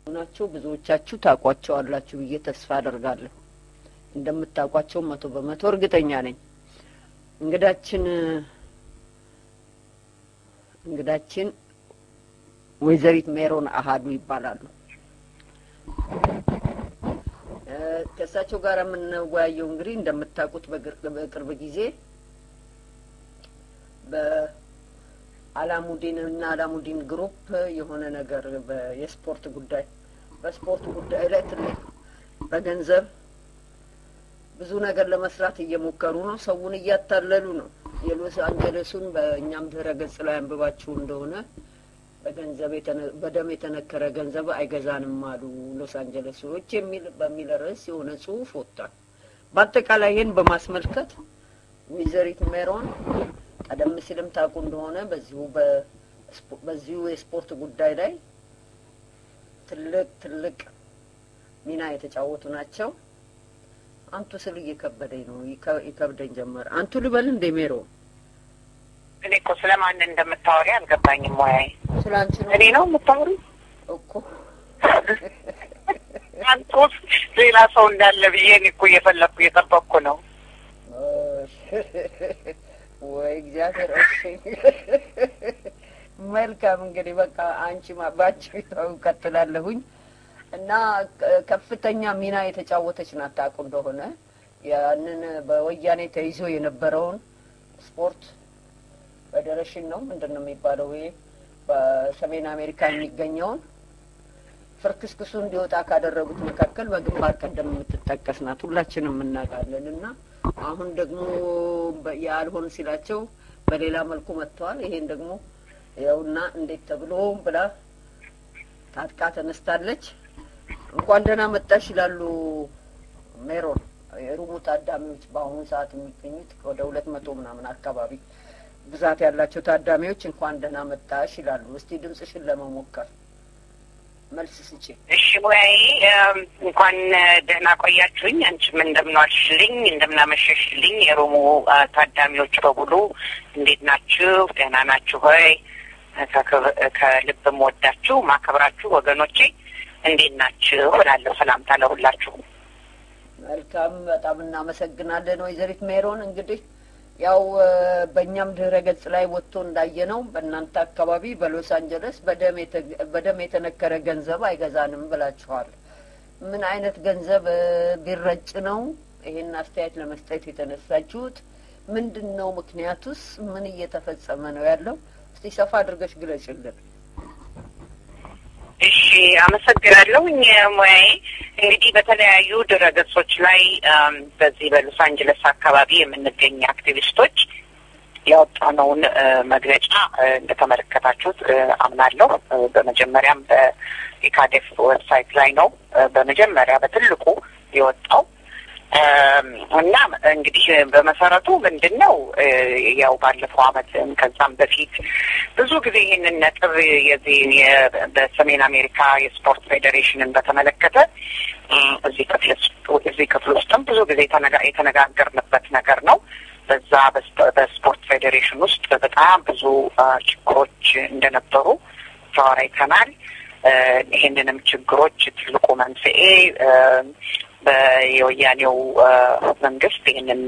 ናቸው ብዙዎቻችሁ ታውቋቸዋላችሁ ብዬ ተስፋ አደርጋለሁ። እንደምታውቋቸው መቶ በመቶ እርግጠኛ ነኝ። እንግዳችን እንግዳችን ወይዘሪት ሜሮን አሀዱ ይባላሉ። ከእሳቸው ጋር የምንወያየው እንግዲህ እንደምታውቁት በቅርብ ጊዜ በአላሙዲን እና አላሙዲን ግሩፕ የሆነ ነገር የስፖርት ጉዳይ በስፖርት ጉዳይ ላይ ትልቅ በገንዘብ ብዙ ነገር ለመስራት እየሞከሩ ነው። ሰውን እያታለሉ ነው። የሎስ አንጀለሱን በእኛም ድህረ ገጽ ላይ አንብባችሁ እንደሆነ በገንዘብ በደም የተነከረ ገንዘብ አይገዛንም አሉ ሎስ አንጀለሶች የሚል በሚል ርዕስ የሆነ ጽሁፍ ወጥቷል። በአጠቃላይ ይህን በማስመልከት ወይዘሪት ሜሮን ቀደም ሲልም ታውቁ እንደሆነ በዚሁ በዚሁ የስፖርት ጉዳይ ላይ ትልቅ ትልቅ ሚና የተጫወቱ ናቸው። አንቱ ስል እየከበደኝ ነው፣ ይከብደኝ ጀመረ። አንቱ ልበል እንደ ሜሮን እኔ እኮ ስለማን እንደምታወሪ አልገባኝም። ወይ ስለ አንቺ ነው እኔ ነው የምታወሪ እኮ አንተ ውስጥ ሌላ ሰው እንዳለ ብዬ እኔ እኮ እየፈለግኩ እየጠበቅኩ ነው። ወይ እግዚአብሔር። እሺ መልካም እንግዲህ በቃ አንቺ ባንቺ እቀጥላለሁኝ እና ከፍተኛ ሚና የተጫወተች ናት። ታውቁ እንደሆነ ያንን በወያኔ ተይዞ የነበረውን ስፖርት ፌዴሬሽን ነው ምንድን ነው የሚባለው ይሄ በሰሜን አሜሪካ የሚገኘውን ፍርክስክሱ እንዲወጣ ካደረጉት መካከል በግንባር ቀደም የምትጠቀስ ናት። ሁላችንም እናውቃለን። እና አሁን ደግሞ ያልሆን ሲላቸው በሌላ መልኩ መጥተዋል። ይሄን ደግሞ ያውና እንዴት ተብሎ ብላ ታጥቃ ተነስታለች። እንኳን ደህና መጣሽ ይላሉ ሜሮን። የሩሙ ታዳሚዎች በአሁኑ ሰዓት የሚገኙት ወደ ሁለት መቶ ምናምን አካባቢ ብዛት ያላቸው ታዳሚዎች እንኳን ደህና መጣሽ ይላሉ። እስቲ ድምጽሽን ለመሞከር መልስ ስጪ። እሺ ሙያዬ እንኳን ደህና ቆያችሁኝ። አንቺም እንደምንዋልሽልኝ እንደምናመሸሽልኝ የሮሙ ታዳሚዎች በሙሉ እንዴት ናችሁ? ደህና ናችሁ ሆይ? ከልብም ወዳችሁ ማከብራችሁ ወገኖቼ እንዴት ናችሁ እላለሁ። ሰላምታ ለሁላችሁ። መልካም፣ በጣም እናመሰግናለን ወይዘሪት ሜሮን። እንግዲህ ያው በእኛም ድህረ ገጽ ላይ ወጥቶ እንዳየነው በእናንተ አካባቢ በሎስ አንጀለስ በደም የተነከረ ገንዘብ አይገዛንም ብላችኋል። ምን አይነት ገንዘብ ቢረጭ ነው ይሄን አስተያየት ለመስጠት የተነሳችሁት? ምንድን ነው ምክንያቱስ? ምን እየተፈጸመ ነው ያለው? እስቲ ሰፋ አድርገሽ ግለጭልን። እሺ አመሰግናለሁ። ሙያዬ እንግዲህ በተለያዩ ድረገጾች ላይ በዚህ በሎስ አንጀለስ አካባቢ የምንገኝ አክቲቪስቶች ያወጣነውን መግለጫ እንደተመለከታችሁት አምናለሁ። በመጀመሪያም በኢካዴፍ ዌብሳይት ላይ ነው በመጀመሪያ በትልቁ የወጣው እና እንግዲህ በመሰረቱ ምንድን ነው ያው ባለፈው አመት ከዛም በፊት ብዙ ጊዜ ይህንን ነጥብ የዚህ በሰሜን አሜሪካ የስፖርት ፌዴሬሽንን በተመለከተ እዚህ ክፍል እዚህ ክፍል ውስጥም ብዙ ጊዜ የተነጋገርንበት ነገር ነው። በዛ በስፖርት ፌዴሬሽን ውስጥ በጣም ብዙ ችግሮች እንደነበሩ ተወያይተናል። ይህንንም ችግሮች ትልቁ መንስኤ በየወያኔው መንግስት ይህንን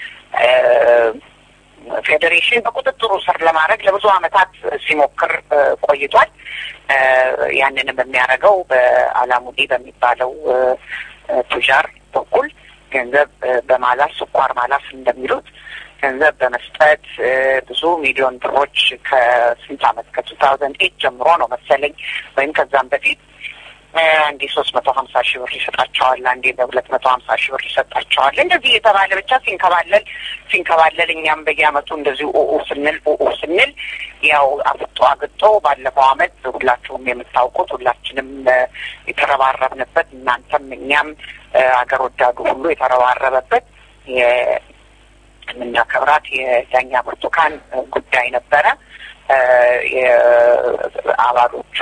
ፌዴሬሽን በቁጥጥሩ ስር ለማድረግ ለብዙ አመታት ሲሞክር ቆይቷል። ያንንም የሚያደርገው በአላሙዲ በሚባለው ቱጃር በኩል ገንዘብ በማላስ ስኳር ማላስ እንደሚሉት ገንዘብ በመስጠት ብዙ ሚሊዮን ብሮች ከስንት አመት ከቱ ታውዘንድ ኤት ጀምሮ ነው መሰለኝ ወይም ከዛም በፊት አንዴ ሶስት መቶ ሀምሳ ሺህ ብር ይሰጣቸዋል፣ አንዴ በሁለት መቶ ሀምሳ ሺህ ብር ይሰጣቸዋል። እንደዚህ የተባለ ብቻ ሲንከባለል ሲንከባለል እኛም በየአመቱ እንደዚሁ ኦኦ ስንል ኦኦ ስንል ያው አፍጦ አግጦ ባለፈው አመት ሁላችሁም የምታውቁት ሁላችንም የተረባረብንበት እናንተም እኛም አገር ወዳዱ ሁሉ የተረባረበበት የምናከብራት የዳኛ ብርቱካን ጉዳይ ነበረ። አባሎቹ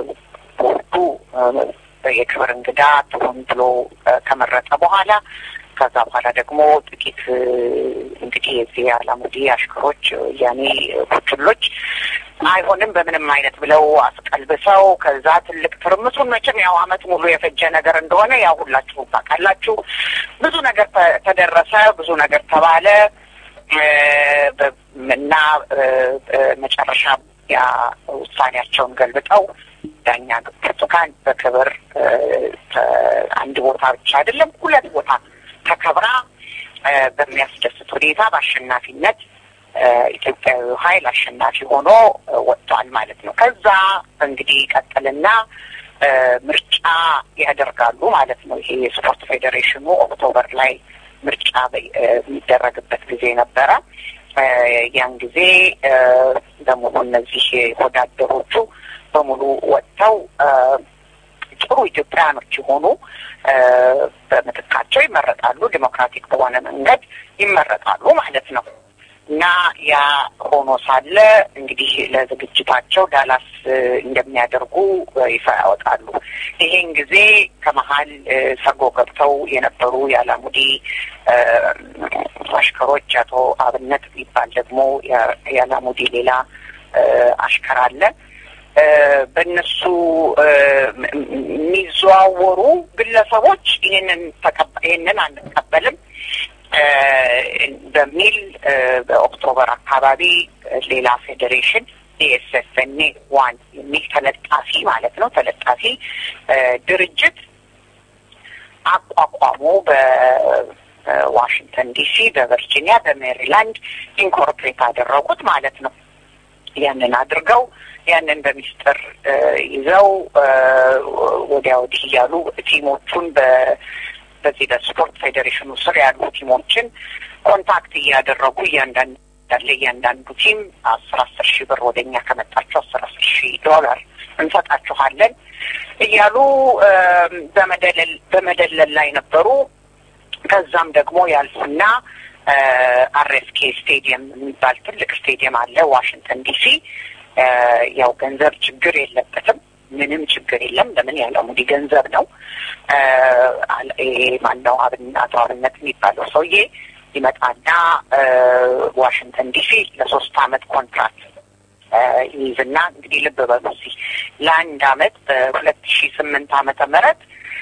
ቦርዱ የክብር እንግዳ ትሆን ብሎ ከመረጠ በኋላ ከዛ በኋላ ደግሞ ጥቂት እንግዲህ የዚህ አላሙዲ አሽከሮች ያኔ ቡችሎች አይሆንም በምንም አይነት ብለው አስቀልብሰው ከዛ ትልቅ ትርምሱን መቼም ያው አመት ሙሉ የፈጀ ነገር እንደሆነ ያው ሁላችሁም ታውቃላችሁ። ብዙ ነገር ተደረሰ፣ ብዙ ነገር ተባለ እና መጨረሻ ያ ውሳኔያቸውን ገልብጠው ዳኛ ብርቱካን በክብር አንድ ቦታ ብቻ አይደለም ሁለት ቦታ ተከብራ በሚያስደስት ሁኔታ በአሸናፊነት ኢትዮጵያዊ ኃይል አሸናፊ ሆኖ ወጥቷል ማለት ነው። ከዛ እንግዲህ ቀጥልና ምርጫ ያደርጋሉ ማለት ነው። ይሄ የስፖርት ፌዴሬሽኑ ኦክቶበር ላይ ምርጫ የሚደረግበት ጊዜ ነበረ። ያን ጊዜ በሙሉ እነዚህ ወዳደሮቹ በሙሉ ወጥተው ጥሩ ኢትዮጵያውያኖች የሆኑ በምትካቸው ይመረጣሉ። ዲሞክራቲክ በሆነ መንገድ ይመረጣሉ ማለት ነው። እና ያ ሆኖ ሳለ እንግዲህ ለዝግጅታቸው ዳላስ እንደሚያደርጉ ይፋ ያወጣሉ። ይሄን ጊዜ ከመሀል ሰርጎ ገብተው የነበሩ የአላሙዲ አሽከሮች አቶ አብነት የሚባል ደግሞ የአላሙዲ ሌላ አሽከር አለ። በእነሱ የሚዘዋወሩ ግለሰቦች ይህንን ይህንን አንቀበልም በሚል በኦክቶበር አካባቢ ሌላ ፌዴሬሽን ዲኤስኤፍኤንኤ ዋን የሚል ተለጣፊ ማለት ነው ተለጣፊ ድርጅት አቋቋሙ። በዋሽንግተን ዲሲ፣ በቨርጂኒያ፣ በሜሪላንድ ኢንኮርፖሬት አደረጉት ማለት ነው። ያንን አድርገው ያንን በሚስጥር ይዘው ወዲያ ወዲህ እያሉ ቲሞቹን በ በዚህ በስፖርት ፌዴሬሽኑ ስር ያሉ ቲሞችን ኮንታክት እያደረጉ እያንዳንዱ ያለ እያንዳንዱ ቲም አስር አስር ሺህ ብር ወደ እኛ ከመጣቸው አስር አስር ሺህ ዶላር እንሰጣችኋለን እያሉ በመደለል በመደለል ላይ ነበሩ። ከዛም ደግሞ ያልፉና አርኤስኬ ስቴዲየም የሚባል ትልቅ ስቴዲየም አለ ዋሽንግተን ዲሲ። ያው ገንዘብ ችግር የለበትም ምንም ችግር የለም። ለምን ያለ ሙዲ ገንዘብ ነው። ይሄ ማነው አቶ አብነት የሚባለው ሰውዬ ይመጣና ዋሽንግተን ዲሲ ለሶስት አመት ኮንትራክት ይይዝና እንግዲህ ልብ በሉ እዚህ ለአንድ አመት በሁለት ሺ ስምንት አመተ ምህረት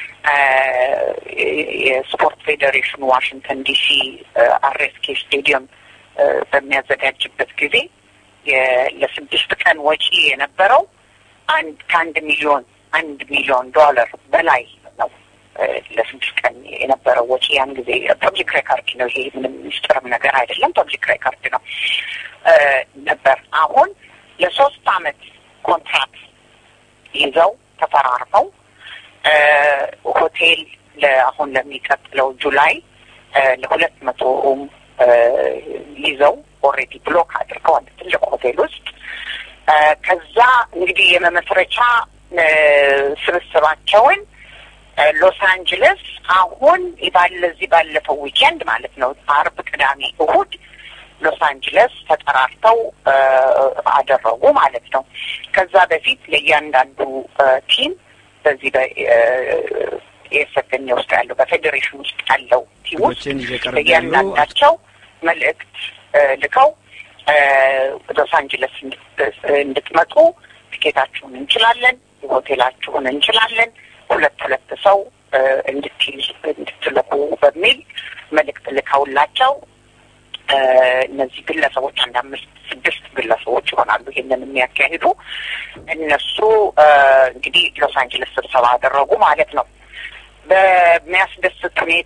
የስፖርት ፌዴሬሽኑ ዋሽንግተን ዲሲ አርኤስኬ ስቴዲየም በሚያዘጋጅበት ጊዜ ለስድስት ቀን ወጪ የነበረው አንድ ከአንድ ሚሊዮን አንድ ሚሊዮን ዶላር በላይ ነው። ለስድስት ቀን የነበረው ወጪ ያን ጊዜ ፐብሊክ ሬካርድ ነው። ይሄ ምንም ሚስጥርም ነገር አይደለም። ፐብሊክ ሬካርድ ነው ነበር። አሁን ለሶስት አመት ኮንትራክት ይዘው ተፈራርመው ሆቴል አሁን ለሚቀጥለው ጁላይ ለሁለት መቶ ሩም ይዘው ኦልሬዲ ብሎክ አድርገው አንድ ትልቅ ሆቴል ውስጥ ከዛ እንግዲህ የመመስረቻ ስብስባቸውን ሎስ አንጅለስ አሁን ባለዚህ ባለፈው ዊኬንድ ማለት ነው አርብ፣ ቅዳሜ፣ እሁድ ሎስ አንጅለስ ተጠራርተው አደረጉ ማለት ነው። ከዛ በፊት ለእያንዳንዱ ቲም በዚህ በኤስፍን ውስጥ ያለው በፌዴሬሽን ውስጥ ያለው ቲም ውስጥ ለእያንዳንዳቸው መልእክት ልከው ሎስ አንጅለስ እንድትመጡ ትኬታችሁን እንችላለን፣ ሆቴላችሁን እንችላለን፣ ሁለት ሁለት ሰው እንድትይዙ እንድትልኩ በሚል መልእክት ልከውላቸው እነዚህ ግለሰቦች አንድ አምስት ስድስት ግለሰቦች ይሆናሉ ይሄንን የሚያካሂዱ እነሱ እንግዲህ ሎስ አንጀለስ ስብሰባ አደረጉ ማለት ነው። በሚያስደስት ሁኔታ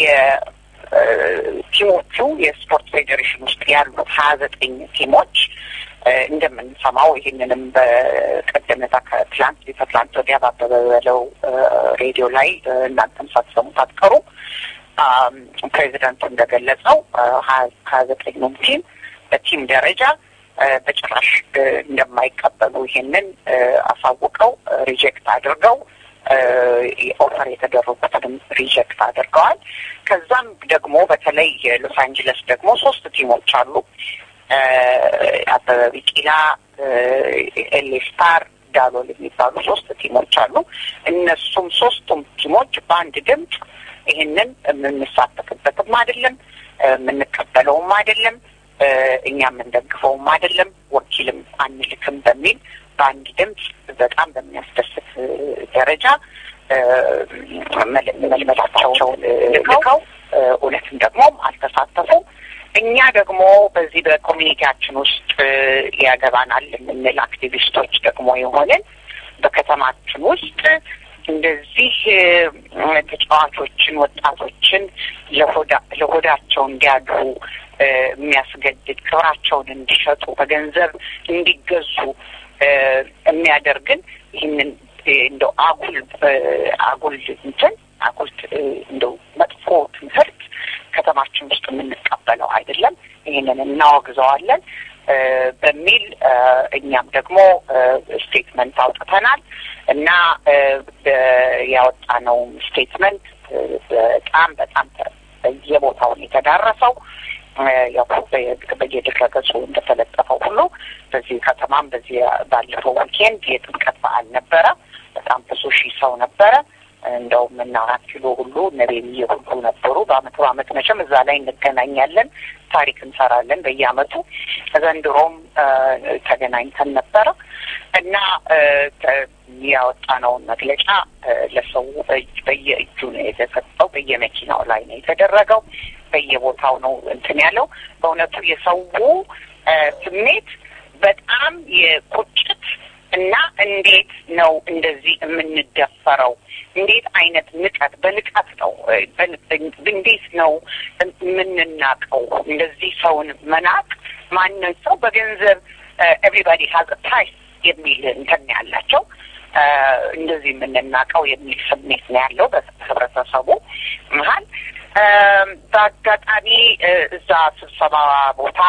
የቲሞቹ የስፖርት ፌዴሬሽን ውስጥ ያሉት ሀያ ዘጠኝ ቲሞች እንደምንሰማው ይህንንም በቀደመታ ከትላንት ከትላንት ወዲያ ባበበ በለው ሬዲዮ ላይ እናንተም ሳትሰሙት አትቀሩ። ፕሬዚደንቱ እንደገለጸው ሀያ ዘጠኙም ቲም በቲም ደረጃ በጭራሽ እንደማይቀበሉ ይሄንን አሳውቀው ሪጀክት አድርገው ኦፈር የተደረጉትንም ሪጀክት አድርገዋል። ከዛም ደግሞ በተለይ የሎስ አንጀለስ ደግሞ ሶስት ቲሞች አሉ። አበበ ቢቂላ፣ ኤሌ ስታር፣ ዳሎል የሚባሉ ሶስት ቲሞች አሉ። እነሱም ሶስቱም ቲሞች በአንድ ድምፅ ይህንን የምንሳተፍበትም አይደለም የምንቀበለውም አይደለም እኛ የምንደግፈውም አይደለም ወኪልም አንልክም በሚል በአንድ ድምፅ በጣም በሚያስደስት ደረጃ መልመላቸውን ልከው እውነትም ደግሞ አልተሳተፉም። እኛ ደግሞ በዚህ በኮሚኒቲያችን ውስጥ ያገባናል የምንል አክቲቪስቶች ደግሞ የሆንን በከተማችን ውስጥ እንደዚህ ተጫዋቾችን፣ ወጣቶችን ለሆዳቸው እንዲያድሩ የሚያስገድድ ክብራቸውን እንዲሸጡ በገንዘብ እንዲገዙ የሚያደርግን ይህንን እንደው አጉል አጉል እንትን አጉል እንደው መጥፎ ትምህርት ከተማችን ውስጥ የምንቀበለው አይደለም። ይህንን እናወግዘዋለን በሚል እኛም ደግሞ ስቴትመንት አውጥተናል እና ያወጣነው ስቴትመንት በጣም በጣም በየቦታው የተዳረሰው ያው በየድረ ገጹ እንደተለጠፈው ሁሉ በዚህ ከተማም በዚህ ባለፈው ዊኬንድ የጥምቀት በዓል ነበረ። በጣም ብዙ ሺህ ሰው ነበረ። እንደውም እና አራት ኪሎ ሁሉ ነቤልዬ ሁሉ ነበሩ። በአመት በአመት መቼም እዛ ላይ እንገናኛለን፣ ታሪክ እንሰራለን በየአመቱ። ዘንድሮም ተገናኝተን ነበረ እና ያወጣነውን መግለጫ ለሰው በየእጁ ነው የተሰጠው። በየመኪናው ላይ ነው የተደረገው። በየቦታው ነው እንትን ያለው። በእውነቱ የሰው ስሜት በጣም የቁጭት እና እንዴት ነው እንደዚህ የምንደፈረው? እንዴት አይነት ንቀት በንቀት ነው እንዴት ነው የምንናቀው? እንደዚህ ሰውን መናቅ ማንን ሰው በገንዘብ ኤቭሪባዲ ሀዝ ፕራይስ የሚል እንትን ያላቸው እንደዚህ የምንናቀው የሚል ስሜት ነው ያለው በህብረተሰቡ መሀል። በአጋጣሚ እዛ ስብሰባ ቦታ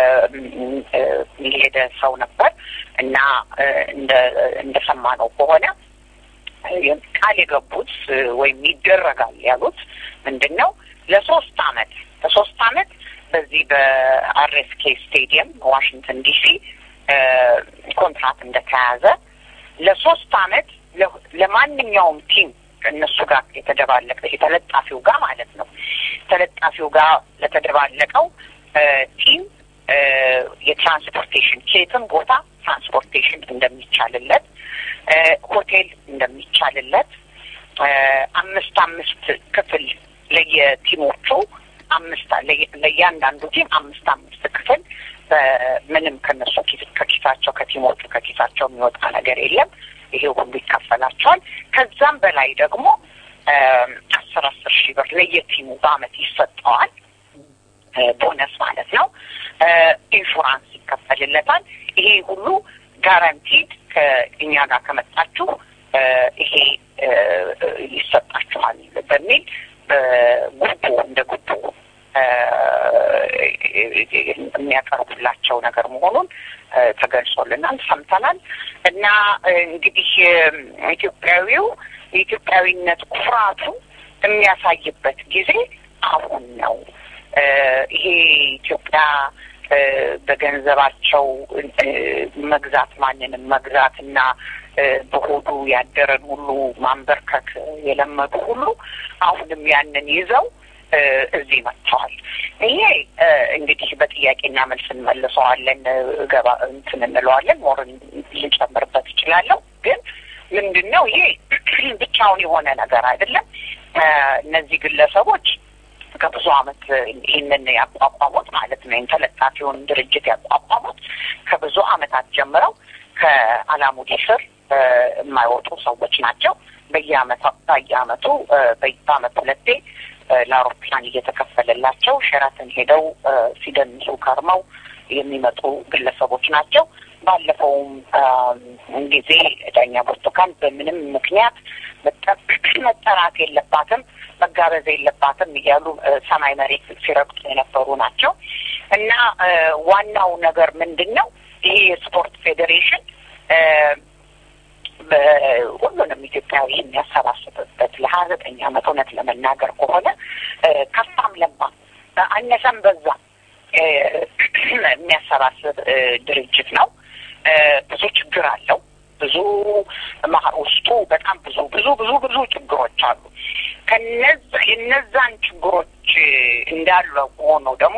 የሄደ ሰው ነበር እና እንደ እንደሰማነው ከሆነ ቃል የገቡት ወይም ይደረጋል ያሉት ምንድን ነው ለሶስት አመት ለሶስት አመት በዚህ በአርኤስኬ ስቴዲየም ዋሽንግተን ዲሲ ኮንትራት እንደተያዘ ለሶስት አመት ለማንኛውም ቲም እነሱ ጋር የተደባለቀ የተለጣፊው ጋር ማለት ነው ተለጣፊው ጋር ለተደባለቀው ቲም የትራንስፖርቴሽን ኬትም ቦታ ትራንስፖርቴሽን እንደሚቻልለት ሆቴል እንደሚቻልለት አምስት አምስት ክፍል ለየቲሞቹ አምስት ለእያንዳንዱ ቲም አምስት አምስት ክፍል ምንም ከነሱ ከኪሳቸው ከቲሞቹ ከኪሳቸው የሚወጣ ነገር የለም። ይሄ ሁሉ ይከፈላቸዋል። ከዛም በላይ ደግሞ አስር አስር ሺህ ብር ለየቲሙ በአመት ይሰጠዋል። ቦነስ ማለት ነው። ኢንሹራንስ ይከፈልለታል። ይሄ ሁሉ ጋራንቲድ ከእኛ ጋር ከመጣችሁ ይሄ ይሰጣችኋል በሚል ጉቦ እንደ ጉቦ የሚያቀርቡላቸው ነገር መሆኑን ተገልጾልናል፣ ሰምተናል። እና እንግዲህ ኢትዮጵያዊው የኢትዮጵያዊነት ኩራቱ የሚያሳይበት ጊዜ አሁን ነው። ይሄ ኢትዮጵያ በገንዘባቸው መግዛት ማንንም መግዛት እና በሆዱ ያደረን ሁሉ ማንበርከክ የለመዱ ሁሉ አሁንም ያንን ይዘው እዚህ መጥተዋል። ይሄ እንግዲህ በጥያቄና መልስ እንመልሰዋለን፣ ገባ እንትን እንለዋለን። ሞር ልጨምርበት እችላለሁ። ግን ምንድን ነው ይሄ ብቻውን የሆነ ነገር አይደለም። እነዚህ ግለሰቦች ከብዙ አመት ይህንን ያቋቋሙት ማለት ነው ተለጣፊውን ድርጅት ያቋቋሙት ከብዙ አመታት ጀምረው ከአላሙዲ ስር የማይወጡ ሰዎች ናቸው። በየአመቱ በየአመቱ በአመት ሁለቴ ለአውሮፕላን እየተከፈለላቸው ሸራተን ሄደው ሲደንሱ ከርመው የሚመጡ ግለሰቦች ናቸው። ባለፈውም ጊዜ ዳኛ ብርቱካን በምንም ምክንያት መጠራት የለባትም መጋበዝ የለባትም እያሉ ሰማይ መሬት ሲረግጡ የነበሩ ናቸው እና ዋናው ነገር ምንድን ነው? ይሄ የስፖርት ፌዴሬሽን ሁሉንም ኢትዮጵያዊ የሚያሰባስብበት ለሀያ ዘጠኝ አመት እውነት ለመናገር ከሆነ ከፋም ለማ አነሰም በዛ የሚያሰባስብ ድርጅት ነው። ብዙ ችግር አለው። ብዙ ውስጡ በጣም ብዙ ብዙ ብዙ ብዙ ችግሮች አሉ። ከነዛ የነዛን ችግሮች እንዳሉ ሆኖ ደግሞ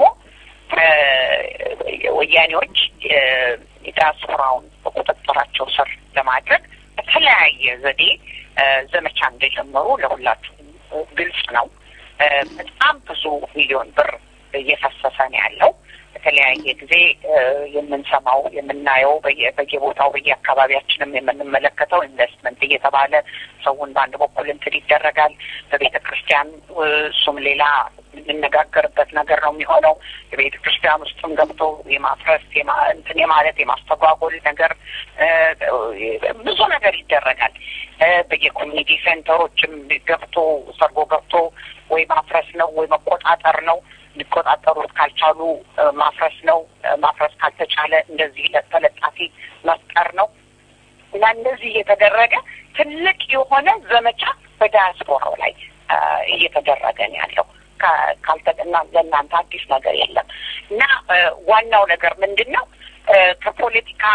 ወያኔዎች የዲያስፖራውን በቁጥጥራቸው ስር ለማድረግ በተለያየ ዘዴ ዘመቻ እንደጀመሩ ለሁላችሁም ግልጽ ነው። በጣም ብዙ ሚሊዮን ብር እየፈሰሰ ነው ያለው። በተለያየ ጊዜ የምንሰማው የምናየው በየቦታው በየአካባቢያችንም የምንመለከተው ኢንቨስትመንት እየተባለ ሰውን በአንድ በኩል እንትን ይደረጋል። በቤተ ክርስቲያን እሱም ሌላ የምንነጋገርበት ነገር ነው የሚሆነው። የቤተ ክርስቲያን ውስጥም ገብቶ የማፍረስ እንትን የማለት የማስተጓጎል ነገር ብዙ ነገር ይደረጋል። በየኮሚኒቲ ሴንተሮችም ገብቶ ሰርጎ ገብቶ ወይ ማፍረስ ነው ወይ መቆጣጠር ነው። ሊቆጣጠሩት ካልቻሉ ማፍረስ ነው። ማፍረስ ካልተቻለ እንደዚህ ተለጣፊ መፍጠር ነው እና እንደዚህ እየተደረገ ትልቅ የሆነ ዘመቻ በዳያስፖራው ላይ እየተደረገ ነው ያለው። ካልተጠና ለእናንተ አዲስ ነገር የለም እና ዋናው ነገር ምንድን ነው ከፖለቲካ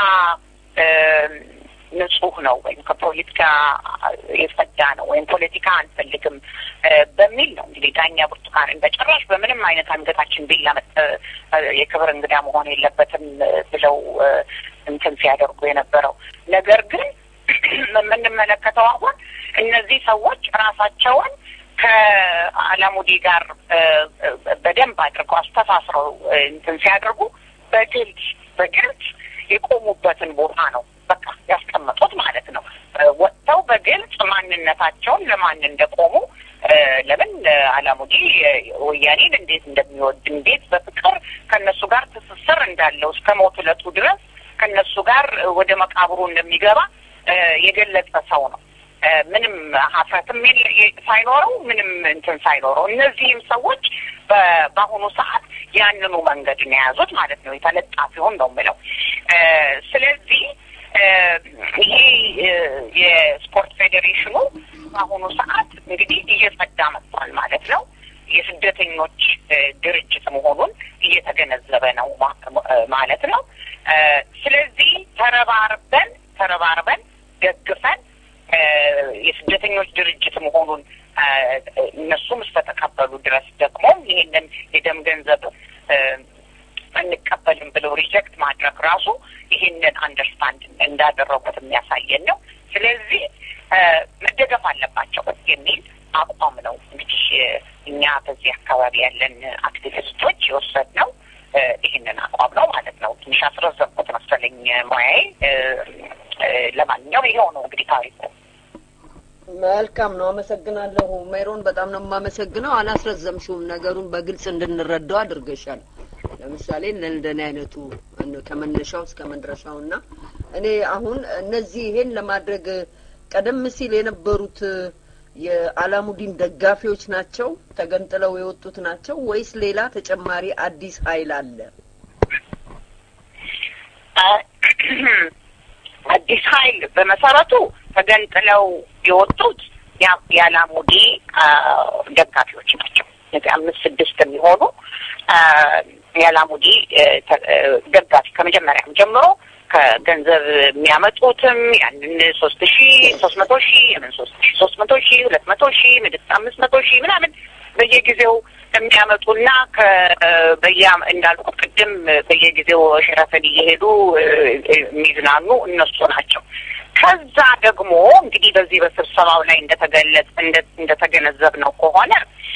ንጹህ ነው ወይም ከፖለቲካ የጸዳ ነው ወይም ፖለቲካ አንፈልግም በሚል ነው እንግዲህ ዳኛ ብርቱካንን በጭራሽ በምንም አይነት አንገታችን ቢላ የክብር እንግዳ መሆን የለበትም ብለው እንትን ሲያደርጉ የነበረው ነገር ግን የምንመለከተው አሁን እነዚህ ሰዎች ራሳቸውን ከአላሙዲ ጋር በደንብ አድርገው አስተሳስረው እንትን ሲያደርጉ በግልጽ በግልጽ የቆሙበትን ቦታ ነው በቃ ያስቀመጡት ማለት ነው። ወጥተው በግልጽ ማንነታቸውን ለማን እንደቆሙ ለምን አላሙዲ ወያኔን እንዴት እንደሚወድ እንዴት በፍቅር ከነሱ ጋር ትስስር እንዳለው እስከ ሞት ዕለቱ ድረስ ከነሱ ጋር ወደ መቃብሩ እንደሚገባ የገለጸ ሰው ነው። ምንም ሀፍረትም ሳይኖረው ምንም እንትን ሳይኖረው እነዚህም ሰዎች በአሁኑ ሰዓት ያንኑ መንገድ ነው የያዙት ማለት ነው። የተለጣፊውን ነው የምለው። ስለዚህ ይሄ የስፖርት ፌዴሬሽኑ በአሁኑ ሰዓት እንግዲህ እየጸዳ መጥቷል ማለት ነው። የስደተኞች ድርጅት መሆኑን እየተገነዘበ ነው ማለት ነው። ስለዚህ ተረባርበን ተረባርበን ደግፈን የስደተኞች ድርጅት መሆኑን እነሱም እስከተቀበሉ ድረስ ደግሞ ይህንን የደም ገንዘብ አንቀበልም ብለው ሪጀክት ማድረግ ራሱ ይህንን አንደርስታንድ እንዳደረጉት የሚያሳየን ነው። ስለዚህ መደገፍ አለባቸው የሚል አቋም ነው እንግዲህ እኛ በዚህ አካባቢ ያለን አክቲቪስቶች የወሰድነው ይህንን አቋም ነው ማለት ነው። ትንሽ አስረዘምኩት መሰለኝ ሙያዬ። ለማንኛውም ይኸው ነው እንግዲህ ታሪኩ። መልካም ነው። አመሰግናለሁ ሜሮን፣ በጣም ነው የማመሰግነው። አላስረዘምሽውም፣ ነገሩን በግልጽ እንድንረዳው አድርገሻል። ለምሳሌ እንደኔ አይነቱ ከመነሻው እስከ መድረሻው እና እኔ አሁን እነዚህ ይሄን ለማድረግ ቀደም ሲል የነበሩት የአላሙዲን ደጋፊዎች ናቸው ተገንጥለው የወጡት ናቸው ወይስ ሌላ ተጨማሪ አዲስ ኃይል አለ? አዲስ ኃይል በመሰረቱ ተገንጥለው የወጡት የአላሙዲ ደጋፊዎች ናቸው። እነዚህ አምስት ስድስት የሚሆኑ የአላሙዲ ደጋፊ ከመጀመሪያም ጀምሮ ከገንዘብ የሚያመጡትም ያንን ሶስት ሺ ሶስት መቶ ሺ የምን ሶስት ሺ ሶስት መቶ ሺ ሁለት መቶ ሺ ምድስ አምስት መቶ ሺ ምናምን በየጊዜው የሚያመጡና ከበያ እንዳልኩ ቅድም በየጊዜው ሸራተን እየሄዱ የሚዝናኑ እነሱ ናቸው። ከዛ ደግሞ እንግዲህ በዚህ በስብሰባው ላይ እንደተገለጸ እንደተገነዘብ ነው ከሆነ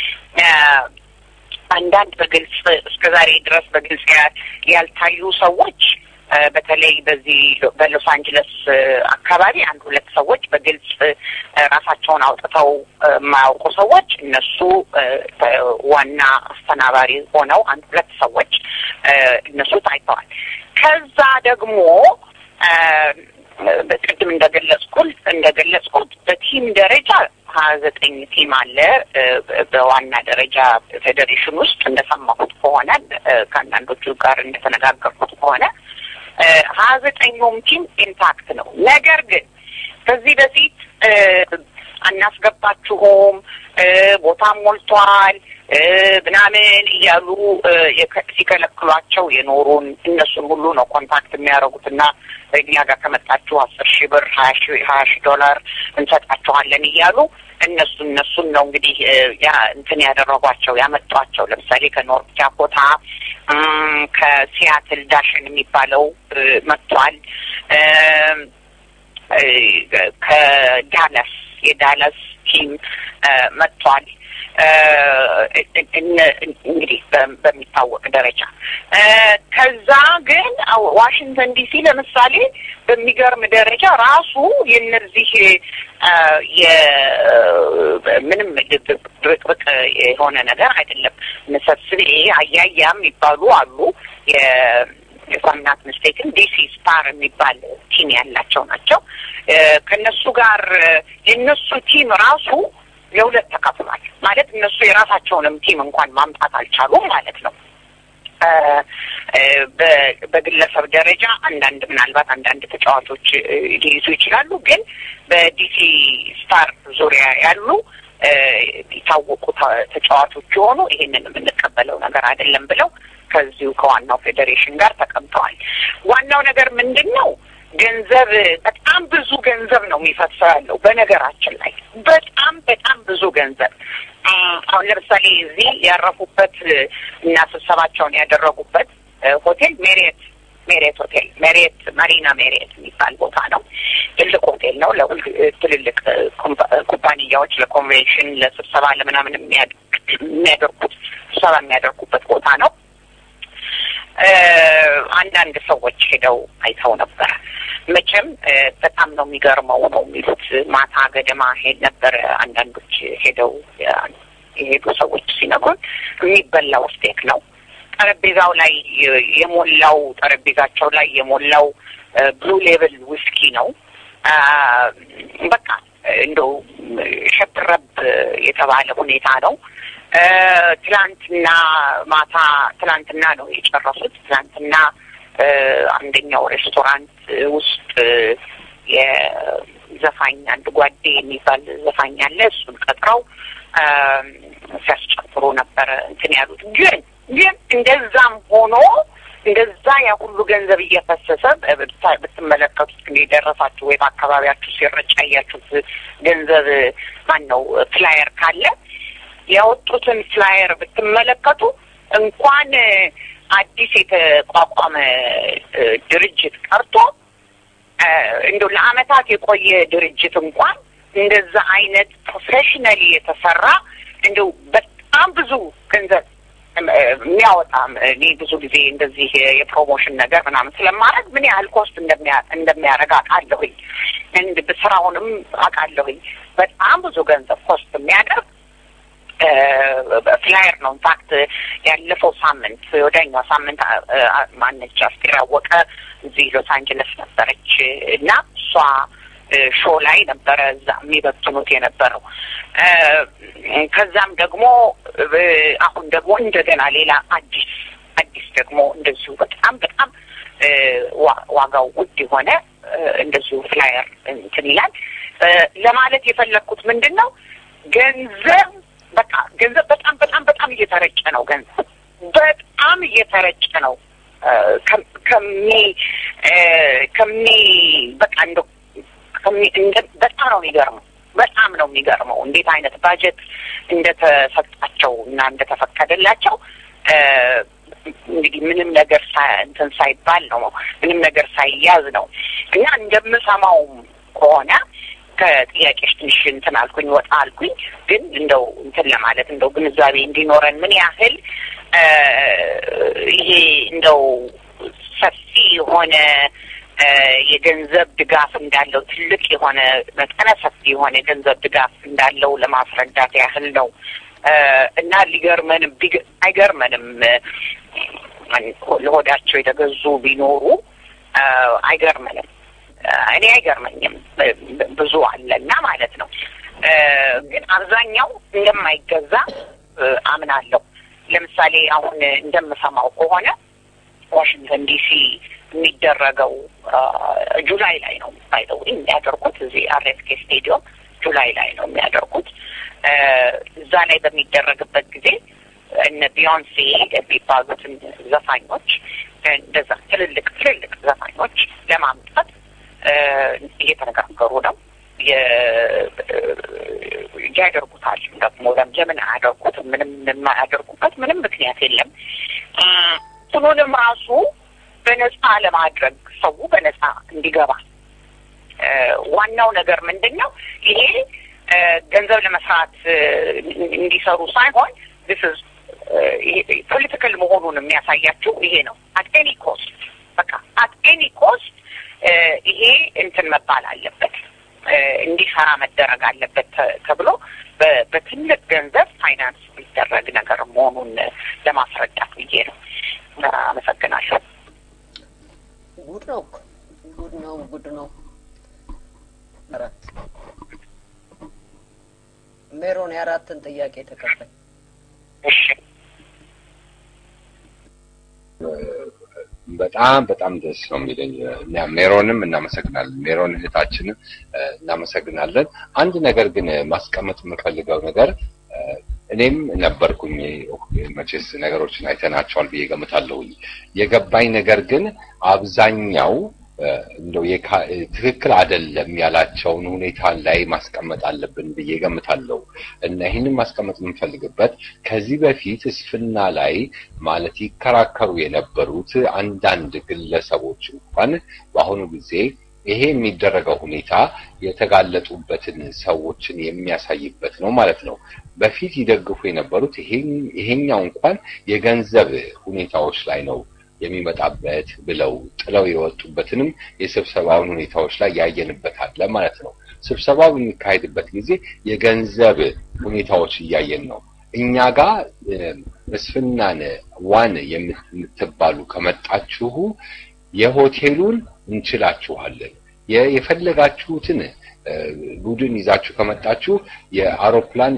አንዳንድ በግልጽ እስከ ዛሬ ድረስ በግልጽ ያልታዩ ሰዎች በተለይ በዚህ በሎስ አንጀለስ አካባቢ አንድ ሁለት ሰዎች በግልጽ ራሳቸውን አውጥተው የማያውቁ ሰዎች እነሱ ዋና አስተናባሪ ሆነው አንድ ሁለት ሰዎች እነሱ ታይተዋል። ከዛ ደግሞ ቅድም እንደገለጽኩት እንደገለጽኩት በቲም ደረጃ ሀያ ዘጠኝ ቲም አለ። በዋና ደረጃ ፌዴሬሽን ውስጥ እንደሰማሁት ከሆነ ከአንዳንዶቹ ጋር እንደተነጋገርኩት ከሆነ ሀያ ዘጠኙም ቲም ኢንታክት ነው። ነገር ግን ከዚህ በፊት አናስገባችሁም፣ ቦታም ሞልቷል ምናምን እያሉ ሲከለክሏቸው የኖሩን እነሱን ሁሉ ነው ኮንታክት የሚያደርጉት እና እኛ ጋር ከመጣችሁ አስር ሺህ ብር ሀያ ሺህ ዶላር እንሰጣችኋለን እያሉ እነሱ እነሱን ነው እንግዲህ ያ እንትን ያደረጓቸው ያመጧቸው። ለምሳሌ ከኖርት ዳኮታ ከሲያትል ዳሽን የሚባለው መጥቷል። ከዳለስ የዳለስ ቲም መጥቷል። እንግዲህ በሚታወቅ ደረጃ ከዛ ግን ዋሽንግተን ዲሲ ለምሳሌ በሚገርም ደረጃ ራሱ የነዚህ ምንም ብቅብቅ የሆነ ነገር አይደለም። ሰብስቤ አያያ የሚባሉ አሉ የፋምናት ምስቴክን ዲሲ ስታር የሚባል ቲም ያላቸው ናቸው። ከእነሱ ጋር የእነሱ ቲም ራሱ ለሁለት ተከፍሏል። ማለት እነሱ የራሳቸውንም ቲም እንኳን ማምጣት አልቻሉም ማለት ነው። በግለሰብ ደረጃ አንዳንድ ምናልባት አንዳንድ ተጫዋቾች ሊይዙ ይችላሉ። ግን በዲሲ ስታር ዙሪያ ያሉ የታወቁ ተጫዋቾች የሆኑ ይሄንን የምንቀበለው ነገር አይደለም ብለው ከዚሁ ከዋናው ፌዴሬሽን ጋር ተቀምጠዋል። ዋናው ነገር ምንድን ነው? ገንዘብ በጣም ብዙ ገንዘብ ነው የሚፈሰው ያለው በነገራችን ላይ በጣም በጣም ብዙ ገንዘብ አሁን ለምሳሌ እዚህ ያረፉበት እና ስብሰባቸውን ያደረጉበት ሆቴል ሜሪየት ሜሪየት ሆቴል ሜሪየት ማሪና ሜሪየት የሚባል ቦታ ነው። ትልቅ ሆቴል ነው። ለሁል ትልልቅ ኩባንያዎች ለኮንቬንሽን፣ ለስብሰባ፣ ለምናምን የሚያደርጉት ስብሰባ የሚያደርጉበት ቦታ ነው። አንዳንድ ሰዎች ሄደው አይተው ነበር። መቼም በጣም ነው የሚገርመው ነው የሚሉት። ማታ ገደማ ሄድ ነበር። አንዳንዶች ሄደው የሄዱ ሰዎች ሲነግሩን የሚበላው ስቴክ ነው። ጠረጴዛው ላይ የሞላው ጠረጴዛቸው ላይ የሞላው ብሉ ሌብል ዊስኪ ነው። በቃ እንደው ሸብረብ የተባለ ሁኔታ ነው። ትላንትና ማታ ትላንትና ነው የጨረሱት። ትላንትና አንደኛው ሬስቶራንት ውስጥ የዘፋኝ አንድ ጓዴ የሚባል ዘፋኝ አለ። እሱን ቀጥረው ሲያስጨፍሩ ነበረ እንትን ያሉት። ግን ግን እንደዛም ሆኖ እንደዛ ያ ሁሉ ገንዘብ እየፈሰሰ ብትመለከቱት ግን የደረሳችሁ ወይ በአካባቢያችሁ ሲረጭ ያያችሁት ገንዘብ ማን ነው ፍላየር ካለ ያወጡትን ፍላየር ብትመለከቱ እንኳን አዲስ የተቋቋመ እንደው ቀርቶ እንደው ለአመታት የቆየ ድርጅት እንኳን እንደዛ አይነት ፕሮፌሽናሊ የተሰራ እንደው በጣም ብዙ ገንዘብ የሚያወጣ እኔ ብዙ ጊዜ እንደዚህ የፕሮሞሽን ነገር ምናምን ስለማድረግ ምን ያህል ኮስት እንደሚያደርግ አውቃለሁኝ። እንድ ስራውንም አውቃለሁኝ። በጣም ብዙ ገንዘብ ኮስት የሚያደርግ ፍላየር ነው። ኢንፋክት ያለፈው ሳምንት ወደኛው ሳምንት ማነች አስቴር አወቀ እዚህ ሎስ አንጀለስ ነበረች እና እሷ ሾ ላይ ነበረ እዛ የሚበትኑት የነበረው። ከዛም ደግሞ አሁን ደግሞ እንደገና ሌላ አዲስ አዲስ ደግሞ እንደዚሁ በጣም በጣም ዋጋው ውድ የሆነ እንደዚሁ ፍላየር እንትን ይላል። ለማለት የፈለግኩት ምንድን ነው ገንዘብ በቃ ገንዘብ በጣም በጣም በጣም እየተረጨ ነው። ገንዘብ በጣም እየተረጨ ነው። ከሚ ከሚ በቃ እንደ በጣም ነው የሚገርመው። በጣም ነው የሚገርመው እንዴት አይነት ባጀት እንደተሰጣቸው እና እንደተፈቀደላቸው እንግዲህ ምንም ነገር እንትን ሳይባል ነው ምንም ነገር ሳይያዝ ነው እና እንደምሰማውም ከሆነ ከጥያቄሽ ትንሽ እንትን አልኩኝ ወጣ አልኩኝ። ግን እንደው እንትን ለማለት እንደው ግንዛቤ እንዲኖረን ምን ያህል ይሄ እንደው ሰፊ የሆነ የገንዘብ ድጋፍ እንዳለው ትልቅ የሆነ መጠነ ሰፊ የሆነ የገንዘብ ድጋፍ እንዳለው ለማስረዳት ያህል ነው እና ሊገርመንም አይገርመንም ለሆዳቸው የተገዙ ቢኖሩ አይገርመንም። እኔ አይገርመኝም። ብዙ አለና ማለት ነው። ግን አብዛኛው እንደማይገዛ አምናለሁ። ለምሳሌ አሁን እንደምሰማው ከሆነ ዋሽንግተን ዲሲ የሚደረገው ጁላይ ላይ ነው ባይተው የሚያደርጉት እዚህ አርኤስኬ ስቴዲየም ጁላይ ላይ ነው የሚያደርጉት። እዛ ላይ በሚደረግበት ጊዜ እነ ቢዮንሴ የሚባሉትን ዘፋኞች እንደዛ ትልልቅ ትልልቅ ዘፋኞች ለማምጣት እየተነጋገሩ ነው። እንጂ ያደርጉታል። ደግሞ ለምን አያደርጉት? ምንም የማያደርጉበት ምንም ምክንያት የለም። እንትኑንም ራሱ በነፃ ለማድረግ ሰው በነፃ እንዲገባ ዋናው ነገር ምንድን ነው? ይሄ ገንዘብ ለመስራት እንዲሰሩ ሳይሆን ስ ፖለቲካል መሆኑን የሚያሳያችው ይሄ ነው። አት ኤኒ ኮስት በቃ አት ኤኒ ኮስት ይሄ እንትን መባል አለበት እንዲሰራ መደረግ አለበት ተብሎ በትልቅ ገንዘብ ፋይናንስ የሚደረግ ነገር መሆኑን ለማስረዳት ብዬ ነው። አመሰግናለሁ። ጉድ ነው፣ ጉድ ነው፣ ጉድ ነው። አራት ሜሮን የአራትን ጥያቄ ተቀበል። እሺ በጣም በጣም ደስ ነው የሚለኝ። ሜሮንም እናመሰግናለን። ሜሮን እህታችንን እናመሰግናለን። አንድ ነገር ግን ማስቀመጥ የምፈልገው ነገር እኔም ነበርኩኝ መቼስ ነገሮችን አይተናቸዋል ብዬ ገምታለሁኝ። የገባኝ ነገር ግን አብዛኛው እንደው ትክክል አይደለም ያላቸውን ሁኔታ ላይ ማስቀመጥ አለብን ብዬ ገምታለሁ እና ይህንን ማስቀመጥ የምንፈልግበት ከዚህ በፊት እስፍና ላይ ማለት ይከራከሩ የነበሩት አንዳንድ ግለሰቦች እንኳን በአሁኑ ጊዜ ይሄ የሚደረገው ሁኔታ የተጋለጡበትን ሰዎችን የሚያሳይበት ነው ማለት ነው። በፊት ይደግፉ የነበሩት ይሄኛው እንኳን የገንዘብ ሁኔታዎች ላይ ነው የሚመጣበት ብለው ጥለው የወጡበትንም የስብሰባውን ሁኔታዎች ላይ ያየንበት አለ ማለት ነው። ስብሰባው በሚካሄድበት ጊዜ የገንዘብ ሁኔታዎች እያየን ነው። እኛ ጋር መስፍናን ዋን የምትባሉ ከመጣችሁ የሆቴሉን እንችላችኋለን፣ የፈለጋችሁትን ቡድን ይዛችሁ ከመጣችሁ የአውሮፕላን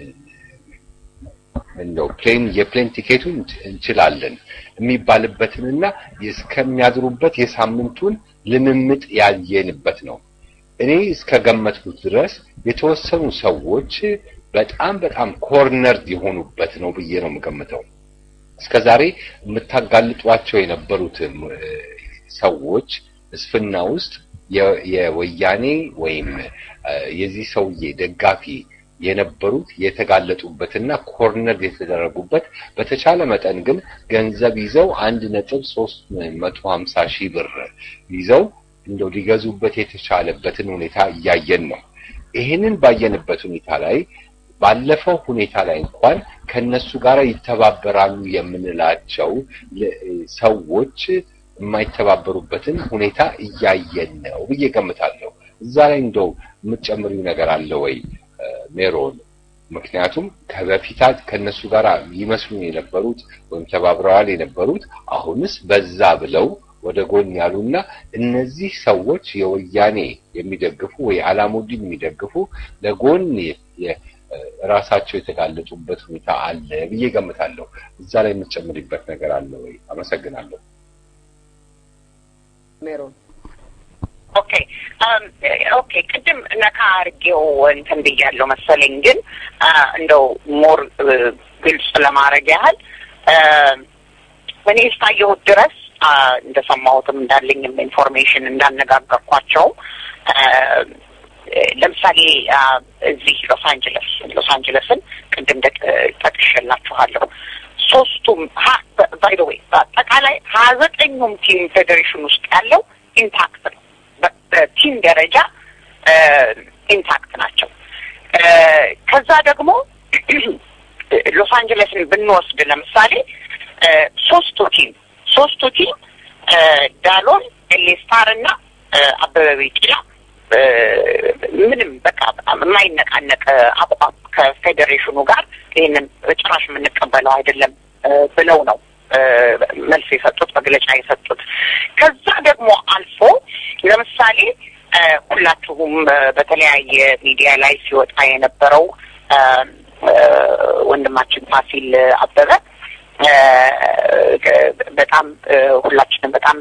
እንደው ፕሌን የፕሌን ቲኬቱን እንችላለን የሚባልበትንና እስከሚያድሩበት የሳምንቱን ልምምጥ ያየንበት ነው። እኔ እስከገመትኩት ድረስ የተወሰኑ ሰዎች በጣም በጣም ኮርነርድ የሆኑበት ነው ብዬ ነው የምገምተው። እስከዛሬ የምታጋልጧቸው የነበሩት ሰዎች እስፍና ውስጥ የወያኔ ወይም የዚህ ሰውዬ ደጋፊ የነበሩት የተጋለጡበትና ኮርነር የተደረጉበት በተቻለ መጠን ግን ገንዘብ ይዘው አንድ ነጥብ ሶስት መቶ ሀምሳ ሺህ ብር ይዘው እንደው ሊገዙበት የተቻለበትን ሁኔታ እያየን ነው። ይህንን ባየንበት ሁኔታ ላይ ባለፈው ሁኔታ ላይ እንኳን ከነሱ ጋር ይተባበራሉ የምንላቸው ሰዎች የማይተባበሩበትን ሁኔታ እያየን ነው ብዬ ገምታለሁ። እዛ ላይ እንደው የምትጨምሪው ነገር አለ ወይ ሜሮን? ምክንያቱም ከበፊታት ከነሱ ጋር ይመስሉ የነበሩት ወይም ተባብረዋል የነበሩት አሁንስ በዛ ብለው ወደ ጎን ያሉና እነዚህ ሰዎች የወያኔ የሚደግፉ ወይ አላሙዲን የሚደግፉ ለጎን ራሳቸው የተጋለጡበት ሁኔታ አለ ብዬ ገምታለሁ። እዛ ላይ የምትጨምሪበት ነገር አለ ወይ? አመሰግናለሁ። ሜሮን ኦኬ ኦኬ ቅድም ነካ አድርጌው እንትን ብያለሁ መሰለኝ፣ ግን እንደው ሞር ግልጽ ለማድረግ ያህል እኔ እስካየሁት ድረስ እንደሰማሁትም እንዳለኝም ኢንፎርሜሽን እንዳነጋገርኳቸውም ለምሳሌ እዚህ ሎስ አንጀለስ ሎስ አንጀለስን ቅድም ጠቅሼላችኋለሁ። ሶስቱም ባይ ዘ ዌይ በአጠቃላይ ሀያ ዘጠኙም ቲም ፌዴሬሽን ውስጥ ያለው ኢንታክት ነው። በቲም ደረጃ ኢንታክት ናቸው። ከዛ ደግሞ ሎስ አንጀለስን ብንወስድ ለምሳሌ ሶስቱ ቲም ሶስቱ ቲም ዳሎን፣ ኤሌስታር እና አበበ ቢቂላ ምንም በቃ የማይነቃነቅ አቋም ከፌዴሬሽኑ ጋር ይህንን ጭራሽ የምንቀበለው አይደለም ብለው ነው መልስ የሰጡት መግለጫ የሰጡት። ከዛ ደግሞ አልፎ ለምሳሌ ሁላችሁም በተለያየ ሚዲያ ላይ ሲወጣ የነበረው ወንድማችን ፋሲል አበበ በጣም ሁላችንም በጣም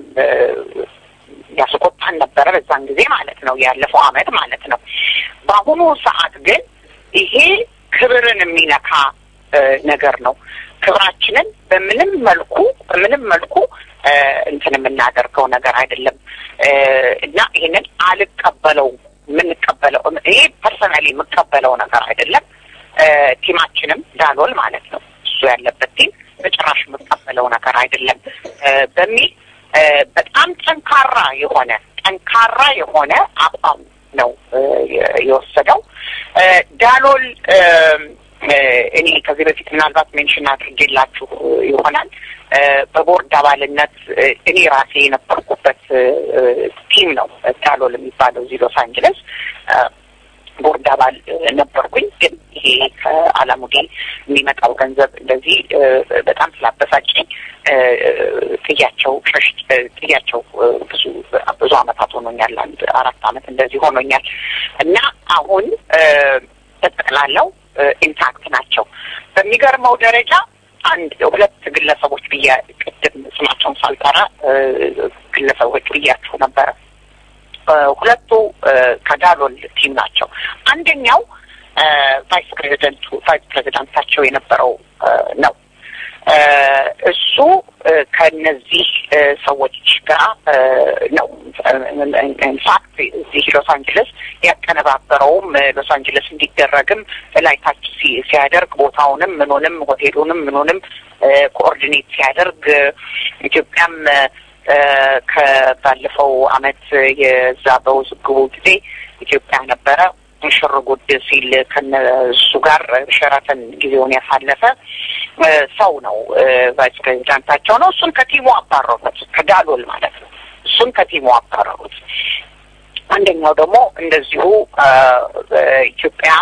ያስቆጣን ነበረ፣ በዛን ጊዜ ማለት ነው፣ ያለፈው አመት ማለት ነው። በአሁኑ ሰዓት ግን ይሄ ክብርን የሚነካ ነገር ነው። ክብራችንን በምንም መልኩ በምንም መልኩ እንትን የምናደርገው ነገር አይደለም እና ይህንን አልቀበለው የምንቀበለው ይሄ ፐርሰናሊ የምቀበለው ነገር አይደለም። ቲማችንም ዳሎል ማለት ነው እሱ ያለበት ቲም በጭራሽ የምቀበለው ነገር አይደለም በሚል በጣም ጠንካራ የሆነ ጠንካራ የሆነ አቋም ነው የወሰደው። ዳሎል እኔ ከዚህ በፊት ምናልባት ሜንሽን አድርጌላችሁ ይሆናል። በቦርድ አባልነት እኔ ራሴ የነበርኩበት ቲም ነው ዳሎል የሚባለው እዚህ ሎስ አንጅለስ ቦርድ አባል ነበርኩኝ። ግን ይሄ ከአላሙዲ የሚመጣው ገንዘብ እንደዚህ በጣም ስላበሳጨኝ ጥያቸው ሸሽ ጥያቸው ብዙ ብዙ አመታት ሆኖኛል። አንድ አራት አመት እንደዚህ ሆኖኛል እና አሁን በጠቅላላው ኢንታክት ናቸው። በሚገርመው ደረጃ አንድ ሁለት ግለሰቦች ብያ ቅድም ስማቸውን ሳልጠራ ግለሰቦች ብያችሁ ነበረ። ሁለቱ ከዳሎል ቲም ናቸው። አንደኛው ቫይስ ፕሬዚደንቱ ቫይስ ፕሬዚዳንታቸው የነበረው ነው። እሱ ከነዚህ ሰዎች ጋር ነው ኢንፋክት እዚህ ሎስ አንጀለስ ያቀነባበረውም ሎስ አንጀለስ እንዲደረግም ላይ ታች ሲያደርግ ቦታውንም ምኑንም ሆቴሉንም ምኑንም ኮኦርዲኔት ሲያደርግ ኢትዮጵያም ከባለፈው አመት የዛ በውዝግቡ ጊዜ ኢትዮጵያ ነበረ ሽር ጉድ ሲል ከነሱ ጋር ሸራተን ጊዜውን ያሳለፈ ሰው ነው። ቫይስ ፕሬዚዳንታቸው ነው። እሱን ከቲሙ አባረሩት፣ ከዳሎል ማለት ነው። እሱን ከቲሙ አባረሩት። አንደኛው ደግሞ እንደዚሁ ኢትዮጵያ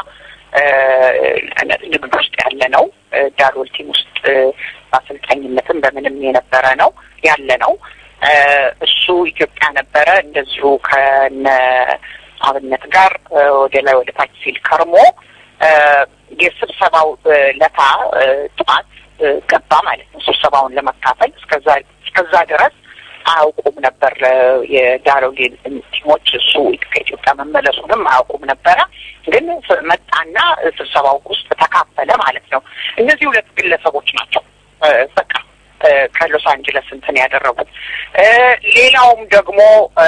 ንግድ ውስጥ ያለ ነው። ዳሎል ቲም ውስጥ በአሰልጣኝነትም በምንም የነበረ ነው ያለ ነው። እሱ ኢትዮጵያ ነበረ እንደዚሁ ከነ አብነት ጋር ወደ ላይ ወደ ታች ሲል ከርሞ የስብሰባው ለታ ጠዋት ገባ ማለት ነው። ስብሰባውን ለመካፈል እስከዛ እስከዛ ድረስ አያውቁም ነበር የዳሎል ቲሞች እሱ ከኢትዮጵያ መመለሱንም አያውቁም ነበረ። ግን መጣና ስብሰባው ውስጥ ተካፈለ ማለት ነው። እነዚህ ሁለት ግለሰቦች ናቸው በቃ ከሎስ አንጀለስ እንትን ያደረጉት። ሌላውም ደግሞ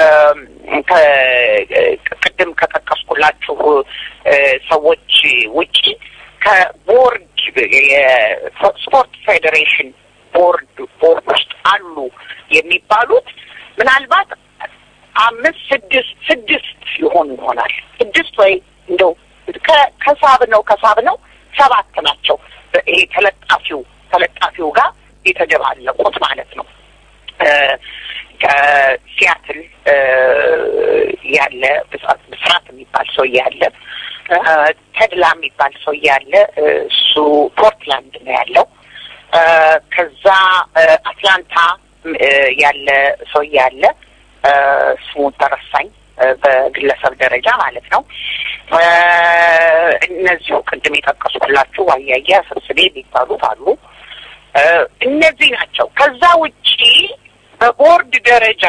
ቅድም ከጠቀስኩላችሁ ሰዎች ውጪ ከቦርድ የስፖርት ፌዴሬሽን ቦርድ ቦርድ ውስጥ አሉ የሚባሉት ምናልባት አምስት ስድስት ስድስት ይሆኑ ይሆናል። ስድስት ወይ እንደው ከሳብ ነው ከሳብ ነው ሰባት ናቸው። ይሄ ተለጣፊው ተለጣፊው ጋር የተደባለቁት ማለት ነው። ከሲያትል ያለ ብስራት የሚባል ሰው ያለ ተድላ የሚባል ሰው ያለ እሱ ፖርትላንድ ነው ያለው። ከዛ አትላንታ ያለ ሰው ያለ ስሙን ተረሳኝ፣ በግለሰብ ደረጃ ማለት ነው። እነዚሁ ቅድም የጠቀስኩላችሁ ዋያያ ስብስቤ የሚባሉት አሉ። እነዚህ ናቸው። ከዛ ውጪ በቦርድ ደረጃ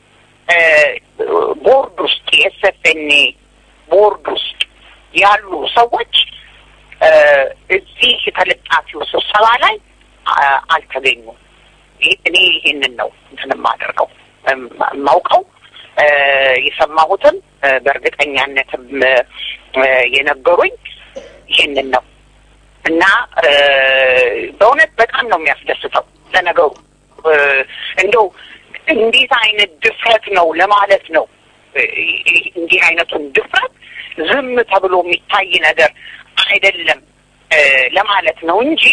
ቦርድ ውስጥ የኤስኤፍኤንኤ ቦርድ ውስጥ ያሉ ሰዎች እዚህ ተለጣፊው ስብሰባ ላይ አልተገኙም። እኔ ይሄንን ነው እንትን የማደርገው የማውቀው የሰማሁትም በእርግጠኛነትም የነገሩኝ ይህንን ነው እና በእውነት በጣም ነው የሚያስደስተው። ለነገሩ እንደው እንዴት አይነት ድፍረት ነው ለማለት ነው። እንዲህ አይነቱን ድፍረት ዝም ተብሎ የሚታይ ነገር አይደለም ለማለት ነው እንጂ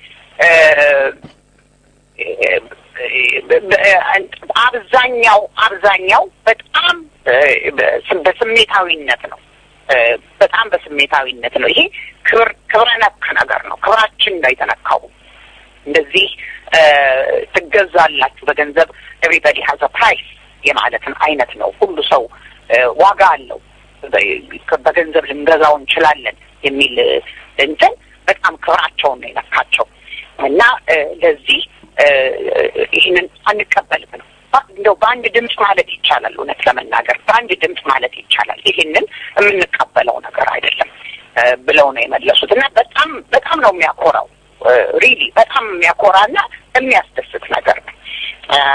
አብዛኛው አብዛኛው በጣም በስሜታዊነት ነው። በጣም በስሜታዊነት ነው። ይሄ ክብር ክብረ ነክ ነገር ነው። ክብራችን ነው የተነካው። እንደዚህ ትገዛላችሁ በገንዘብ ኤቭሪበዲ ሀዝ ፕራይስ የማለትን አይነት ነው። ሁሉ ሰው ዋጋ አለው፣ በገንዘብ ልንገዛው እንችላለን የሚል እንትን በጣም ክብራቸውን ነው የነካቸው እና ለዚህ ይህንን አንቀበልም ነው እንደው በአንድ ድምፅ ማለት ይቻላል። እውነት ለመናገር በአንድ ድምፅ ማለት ይቻላል። ይህንን የምንቀበለው ነገር አይደለም ብለው ነው የመለሱት እና በጣም በጣም ነው የሚያኮራው። ሪሊ በጣም የሚያኮራና የሚያስደስት ነገር ነው።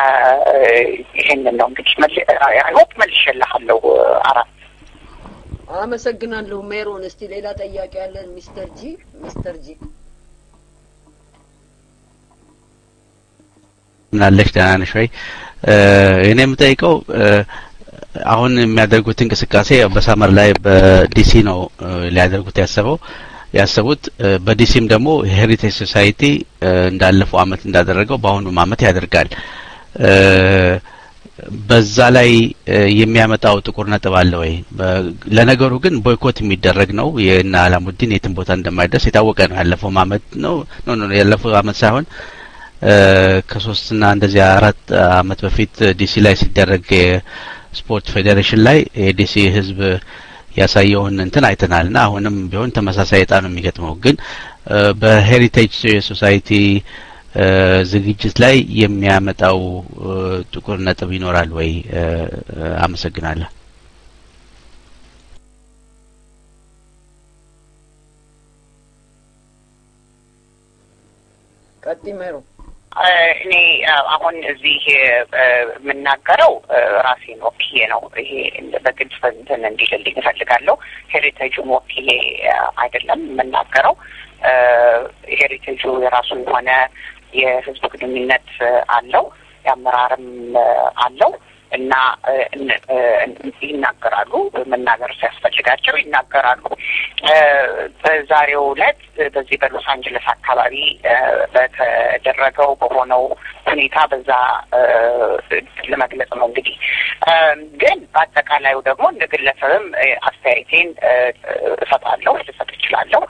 ይህንን ነው እንግዲህ አይሆፕ መልሼልሃለሁ። አራት አመሰግናለሁ ሜሮን። እስቲ ሌላ ጠያቂ ያለን ሚስተር ጂ ሚስተር ጂ ምናለሽ ደህና ነሽ ወይ? እኔ የምጠይቀው አሁን የሚያደርጉት እንቅስቃሴ በሳመር ላይ በዲሲ ነው ሊያደርጉት ያሰበው ያሰቡት በዲሲም ደግሞ ሄሪቴጅ ሶሳይቲ እንዳለፈው አመት እንዳደረገው በአሁኑም አመት ያደርጋል። በዛ ላይ የሚያመጣው ጥቁር ነጥብ አለ ወይ? ለነገሩ ግን ቦይኮት የሚደረግ ነው። የእነ አላሙዲን የትም ቦታ እንደማይደርስ የታወቀ ነው። ያለፈው አመት ነው ኖ ኖ ያለፈው አመት ሳይሆን ከሶስትና እንደዚያ አራት አመት በፊት ዲሲ ላይ ሲደረግ የስፖርት ፌዴሬሽን ላይ የዲሲ ህዝብ ያሳየውን እንትን አይተናል እና አሁንም ቢሆን ተመሳሳይ እጣ ነው የሚገጥመው። ግን በሄሪቴጅ ሶሳይቲ ዝግጅት ላይ የሚያመጣው ጥቁር ነጥብ ይኖራል ወይ? አመሰግናለሁ። ቀጥይ ሜሮ። እኔ አሁን እዚህ የምናገረው ራሴን ወክዬ ነው። ይሄ በግልጽ እንትን እንዲልልኝ እፈልጋለሁ። ሄሪቴጁን ወክዬ አይደለም የምናገረው። ሄሪቴጁ የራሱ የሆነ የህዝብ ግንኙነት አለው፣ የአመራርም አለው እና ይናገራሉ። መናገር ሲያስፈልጋቸው ይናገራሉ። በዛሬው ዕለት በዚህ በሎስ አንጀለስ አካባቢ በተደረገው በሆነው ሁኔታ በዛ ለመግለጽ ነው። እንግዲህ ግን በአጠቃላዩ ደግሞ እንደ ግለሰብም አስተያየቴን እሰጣለሁ፣ ልሰጥ እችላለሁ።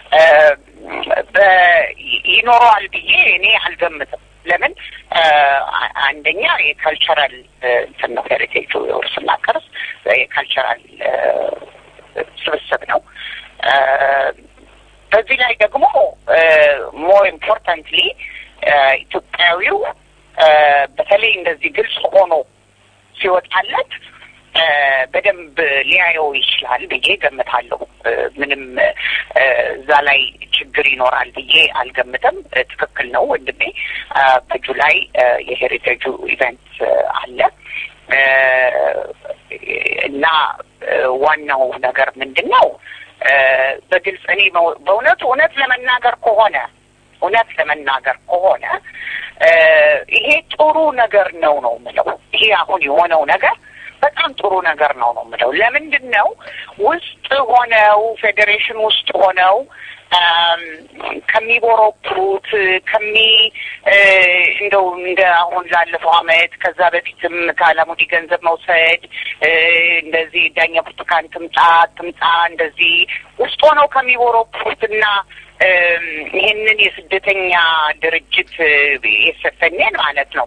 ይኖረዋል ብዬ እኔ አልገምትም። ለምን አንደኛ የካልቸራል እንትን ነው ሄሪቴጁ የውርስና ቅርስ የካልቸራል ስብስብ ነው። በዚህ ላይ ደግሞ ሞር ኢምፖርታንትሊ ኢትዮጵያዊው በተለይ እንደዚህ ግልጽ ሆኖ ሲወጣለት በደንብ ሊያየው ይችላል ብዬ ገምታለሁ። ምንም እዛ ላይ ችግር ይኖራል ብዬ አልገምትም። ትክክል ነው ወንድሜ። በጁላይ የሄሪቴጁ ኢቨንት አለ እና ዋናው ነገር ምንድን ነው? በግልጽ እኔ በእውነቱ እውነት ለመናገር ከሆነ እውነት ለመናገር ከሆነ ይሄ ጥሩ ነገር ነው ነው የምለው። ይሄ አሁን የሆነው ነገር በጣም ጥሩ ነገር ነው ነው የምለው። ለምንድን ነው ውስጥ ሆነው ፌዴሬሽን ውስጥ ሆነው ከሚቦረብሩት ከሚ እንደው እንደ አሁን ላለፈው አመት ከዛ በፊትም ከአላሙዲ ገንዘብ መውሰድ እንደዚህ ዳኛ ብርቱካን ትምጣ ትምጣ እንደዚህ ውስጥ ሆነው ከሚቦረብሩትና ይህንን የስደተኛ ድርጅት የሰፈኔን ማለት ነው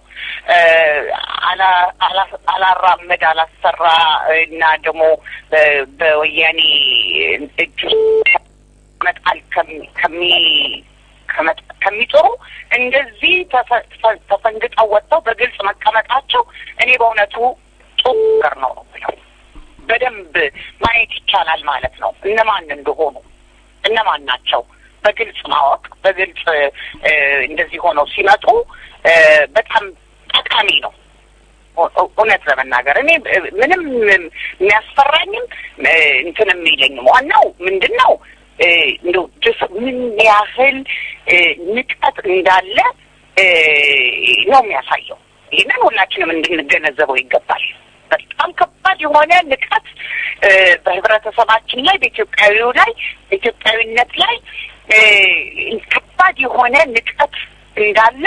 አላራመድ አላሰራ እና ደግሞ በወያኔ እጅ መጣል ከሚ ከሚጥሩ እንደዚህ ተፈንግጠው ወጥተው በግልጽ መቀመጣቸው እኔ በእውነቱ ጥሩ ነገር ነው ነው ብለው በደንብ ማየት ይቻላል ማለት ነው። እነማን እንደሆኑ እነማን ናቸው በግልጽ ማወቅ በግልጽ እንደዚህ ሆነው ሲመጡ በጣም ጠቃሚ ነው። እውነት ለመናገር እኔ ምንም የሚያስፈራኝም እንትን የሚለኝም ዋናው ምንድን ነው እንደው ጅስ ምን ያህል ንቀት እንዳለ ነው የሚያሳየው። ይህንን ሁላችንም እንድንገነዘበው ይገባል። በጣም ከባድ የሆነ ንቀት በህብረተሰባችን ላይ በኢትዮጵያዊው ላይ በኢትዮጵያዊነት ላይ ከባድ የሆነ ንቀት እንዳለ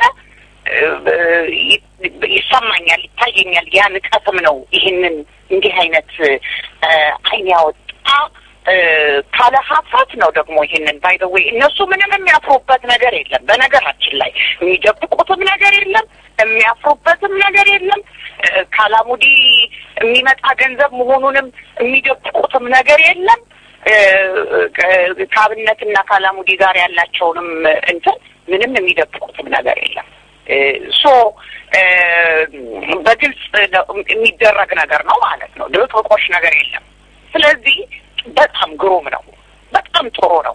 ይሰማኛል፣ ይታየኛል። ያ ንቀትም ነው ይህንን እንዲህ አይነት አይን ያወጣ ካለ ሀፍረት ነው ደግሞ ይህንን ባይ ዘ ዌይ እነሱ ምንም የሚያፍሩበት ነገር የለም። በነገራችን ላይ የሚደብቁትም ነገር የለም፣ የሚያፍሩበትም ነገር የለም። ካላሙዲ የሚመጣ ገንዘብ መሆኑንም የሚደብቁትም ነገር የለም። ከአብነትና ካላሙዲ ጋር ያላቸውንም እንትን ምንም የሚደብቁትም ነገር የለም። ሶ በግልጽ የሚደረግ ነገር ነው ማለት ነው። ድብቅቆሽ ነገር የለም። ስለዚህ በጣም ግሩም ነው። በጣም ጥሩ ነው።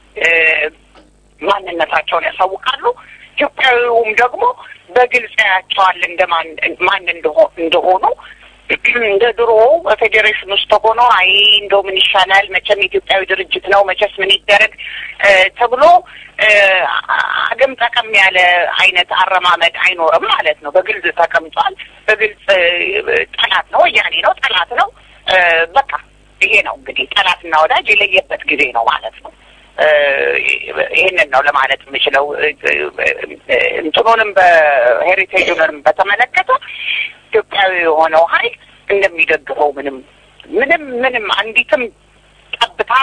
ማንነታቸውን ያሳውቃሉ። ኢትዮጵያዊውም ደግሞ በግልጽ ያያቸዋል እንደማን ማን እንደሆኑ እንደ ድሮ በፌዴሬሽን ውስጥ ሆኖ አይ እንደው ምን ይሻላል መቼም ኢትዮጵያዊ ድርጅት ነው መቼስ ምን ይደረግ ተብሎ አገም ጠቀም ያለ አይነት አረማመድ አይኖርም ማለት ነው። በግልጽ ተቀምጧል። በግልጽ ጠላት ነው፣ ወያኔ ነው፣ ጠላት ነው። በቃ ይሄ ነው እንግዲህ ጠላትና ወዳጅ የለየበት ጊዜ ነው ማለት ነው። ይህንን ነው ለማለት የምችለው። እንትኑንም በሄሪቴጁንም በተመለከተ ኢትዮጵያዊ የሆነው ኃይል እንደሚደግፈው ምንም ምንም ምንም አንዲትም ጠብታ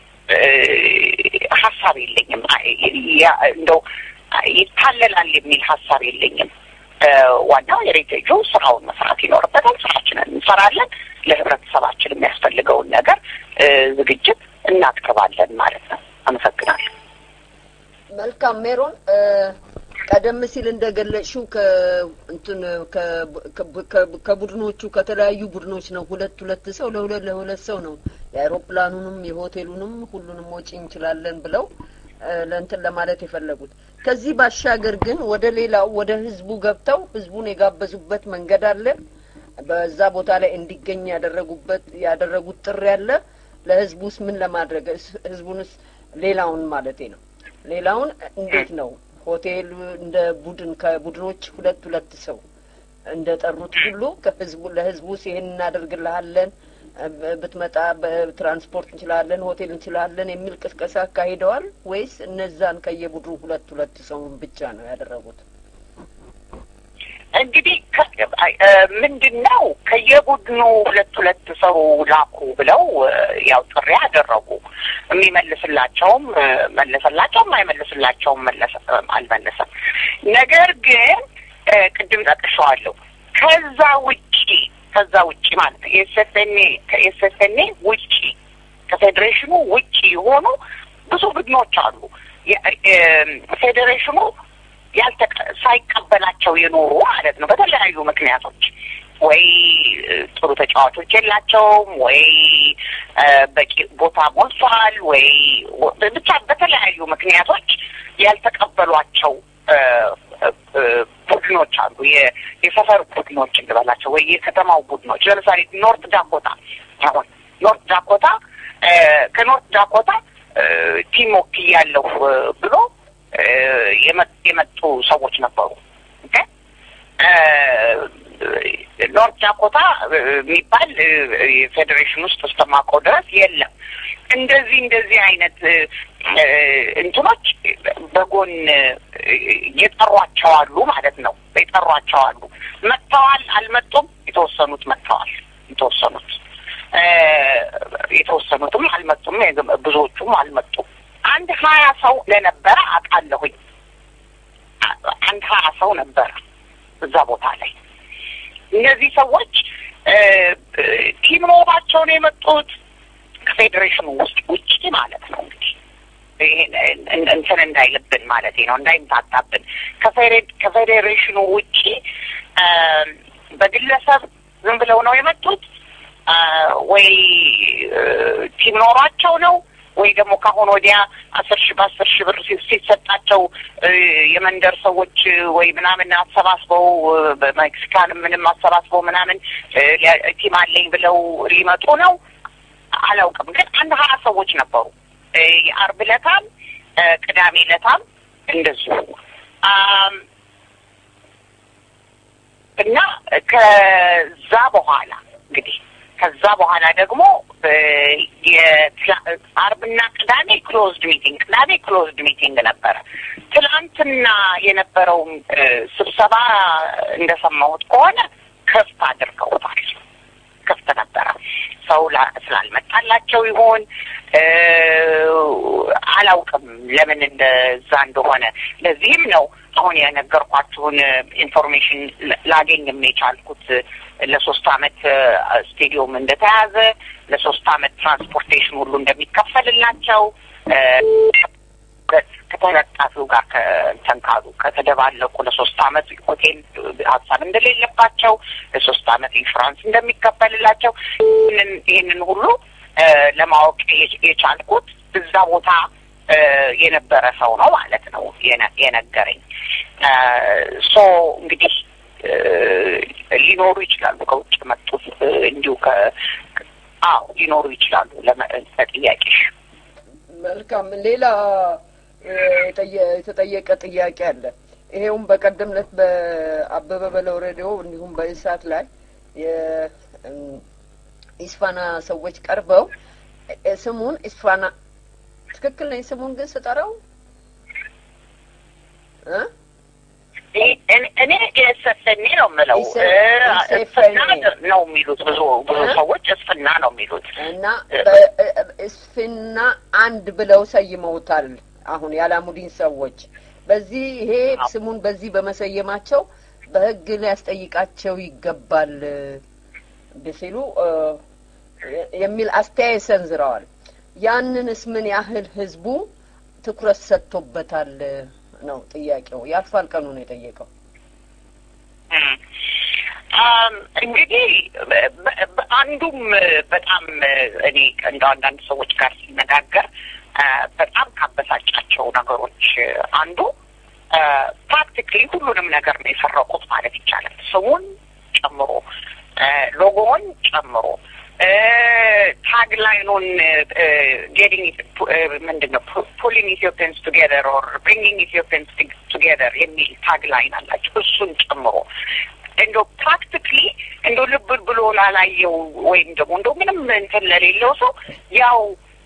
ሀሳብ የለኝም። እንደው ይታለላል የሚል ሀሳብ የለኝም። ዋናው የሬቴጁ ስራውን መስራት ይኖርበታል። ስራችንን እንሰራለን። ለህብረተሰባችን የሚያስፈልገውን ነገር ዝግጅት እናቅርባለን ማለት ነው። አመሰግናለሁ። መልካም ሜሮን፣ ቀደም ሲል እንደገለጽሽው ከእንትን ከቡድኖቹ ከተለያዩ ቡድኖች ነው ሁለት ሁለት ሰው ለሁለት ለሁለት ሰው ነው የአይሮፕላኑንም የሆቴሉንም ሁሉንም ወጪ እንችላለን ብለው ለእንትን ለማለት የፈለጉት። ከዚህ ባሻገር ግን ወደ ሌላው ወደ ህዝቡ ገብተው ህዝቡን የጋበዙበት መንገድ አለ። በዛ ቦታ ላይ እንዲገኝ ያደረጉበት ያደረጉት ጥሪ አለ። ለህዝቡስ ምን ለማድረግ ህዝቡንስ ሌላውን ማለቴ ነው ሌላውን እንዴት ነው ሆቴል እንደ ቡድን ከቡድኖች ሁለት ሁለት ሰው እንደ ጠሩት ሁሉ ከህዝቡ ለህዝቡስ ይሄን እናደርግልሃለን ብትመጣ በትራንስፖርት እንችላለን፣ ሆቴል እንችላለን የሚል ቅስቀሳ አካሂደዋል ወይስ እነዛን ከየቡድኑ ሁለት ሁለት ሰውን ብቻ ነው ያደረጉት? እንግዲህ ምንድን ነው ከየቡድኑ ሁለት ሁለት ሰው ላኩ ብለው ያው ጥሪ አደረጉ። የሚመልስላቸውም መለሰላቸውም አይመልስላቸውም አልመለሰም። ነገር ግን ቅድም ጠቅሸዋለሁ ከዛ ውጪ ከዛ ውጪ ማለት ነው የኤስኤፍኤንኤ ከኤስኤፍኤንኤ ውጪ ከፌዴሬሽኑ ውጪ የሆኑ ብዙ ቡድኖች አሉ። ፌዴሬሽኑ ያልተቀ ሳይቀበላቸው የኖሩ ማለት ነው በተለያዩ ምክንያቶች ወይ ጥሩ ተጫዋቾች የላቸውም፣ ወይ በቂ ቦታ ሞልቷል፣ ወይ ብቻ በተለያዩ ምክንያቶች ያልተቀበሏቸው ቡድኖች አሉ። የሰፈር ቡድኖች እንበላቸው ወይ የከተማው ቡድኖች ለምሳሌ ኖርት ዳኮታ አሁን ኖርት ዳኮታ ከኖርት ዳኮታ ቲም ወክያለሁ ብሎ የመጡ ሰዎች ነበሩ። ኖርት ዳኮታ የሚባል የፌዴሬሽን ውስጥ እስከማውቀው ድረስ የለም። እንደዚህ እንደዚህ አይነት እንትኖች በጎን የጠሯቸው አሉ ማለት ነው። የጠሯቸው አሉ። መጥተዋል፣ አልመጡም። የተወሰኑት መጥተዋል፣ የተወሰኑት የተወሰኑትም አልመጡም፣ ብዙዎቹም አልመጡም። አንድ ሀያ ሰው ለነበረ አውቃለሁኝ። አንድ ሀያ ሰው ነበረ እዛ ቦታ ላይ። እነዚህ ሰዎች ቲም ኖሯቸው ነው የመጡት ከፌዴሬሽኑ ውስጥ ውጭ ማለት ነው እንግዲህ እንትን እንዳይልብን ማለት ነው እንዳይምታታብን ከፌዴሬሽኑ ውጭ በግለሰብ ዝም ብለው ነው የመጡት ወይ ቲም ኖሯቸው ነው ወይ ደግሞ ከአሁን ወዲያ አስር ሺህ በአስር ሺህ ብር ሲሰጣቸው የመንደር ሰዎች ወይ ምናምን አሰባስበው በሜክሲካን ምንም አሰባስበው ምናምን ቲም አለኝ ብለው ሊመጡ ነው። አላውቅም፣ ግን አንድ ሀያ ሰዎች ነበሩ። የአርብ ዕለታም ቅዳሜ ዕለታም እንደዚሁ እና ከዛ በኋላ እንግዲህ ከዛ በኋላ ደግሞ አርብና ቅዳሜ ክሎዝድ ሚቲንግ ቅዳሜ ክሎዝድ ሚቲንግ ነበረ። ትላንትና የነበረው ስብሰባ እንደሰማሁት ከሆነ ክፍት አድርገውታል። ክፍት ነበረ። ሰው ስላልመጣላቸው ይሆን አላውቅም፣ ለምን እንደዛ እንደሆነ። ለዚህም ነው አሁን የነገርኳችሁን ኢንፎርሜሽን ላገኝም የቻልኩት ለሶስት አመት ስቴዲየም እንደተያዘ ለሶስት አመት ትራንስፖርቴሽን ሁሉ እንደሚከፈልላቸው ከተለጣፊው ጋር ከእንትን ካሉ ከተደባለቁ ለሶስት አመት ሆቴል ሀሳብ እንደሌለባቸው ለሶስት አመት ኢንሹራንስ እንደሚከፈልላቸው ይህንን ይህንን ሁሉ ለማወቅ የቻልኩት እዛ ቦታ የነበረ ሰው ነው ማለት ነው የነገረኝ። ሶ እንግዲህ ሊኖሩ ይችላሉ። ከውጭ መጡት እንዲሁ ከ አዎ ሊኖሩ ይችላሉ። ለጥያቄሽ መልካም። ሌላ የተጠየቀ ጥያቄ አለ። ይሄውም በቀደም ዕለት በአበበ በለው ሬዲዮ እንዲሁም በእሳት ላይ የኢስፋና ሰዎች ቀርበው ስሙን ኢስፋና ትክክል ነኝ ስሙን ግን ስጠራው እኔ የሰፈኔ ነው የምለው እስፍና ነው የሚሉት ብዙ ብዙ ሰዎች እስፍና ነው የሚሉት እና እስፍና አንድ ብለው ሰይመውታል። አሁን የአላሙዲን ሰዎች በዚህ ይሄ ስሙን በዚህ በመሰየማቸው በሕግ ሊያስጠይቃቸው ይገባል ሲሉ የሚል አስተያየት ሰንዝረዋል። ያንንስ ምን ያህል ህዝቡ ትኩረት ሰጥቶበታል ነው ጥያቄው። ያልፋል ቀኑ ነው የጠየቀው። እንግዲህ አንዱም በጣም እኔ እንደ አንዳንድ ሰዎች ጋር ሲነጋገር በጣም ካበሳጫቸው ነገሮች አንዱ ፕራክቲክሊ ሁሉንም ነገር ነው የሰረቁት ማለት ይቻላል። ስሙን ጨምሮ ሎጎውን ጨምሮ ታግላይኑን ጌቲንግ ምንድን ነው ፑሊንግ ኢትዮጵያንስ ቱጌዘር ኦር ብሪንጊንግ ኢትዮጵያንስ ቱጌዘር የሚል ታግላይን አላቸው። እሱን ጨምሮ እንደ ፕራክቲክሊ እንደ ልብ ብሎ ላላየው ወይም ደግሞ እንደ ምንም እንትን ለሌለው ሰው ያው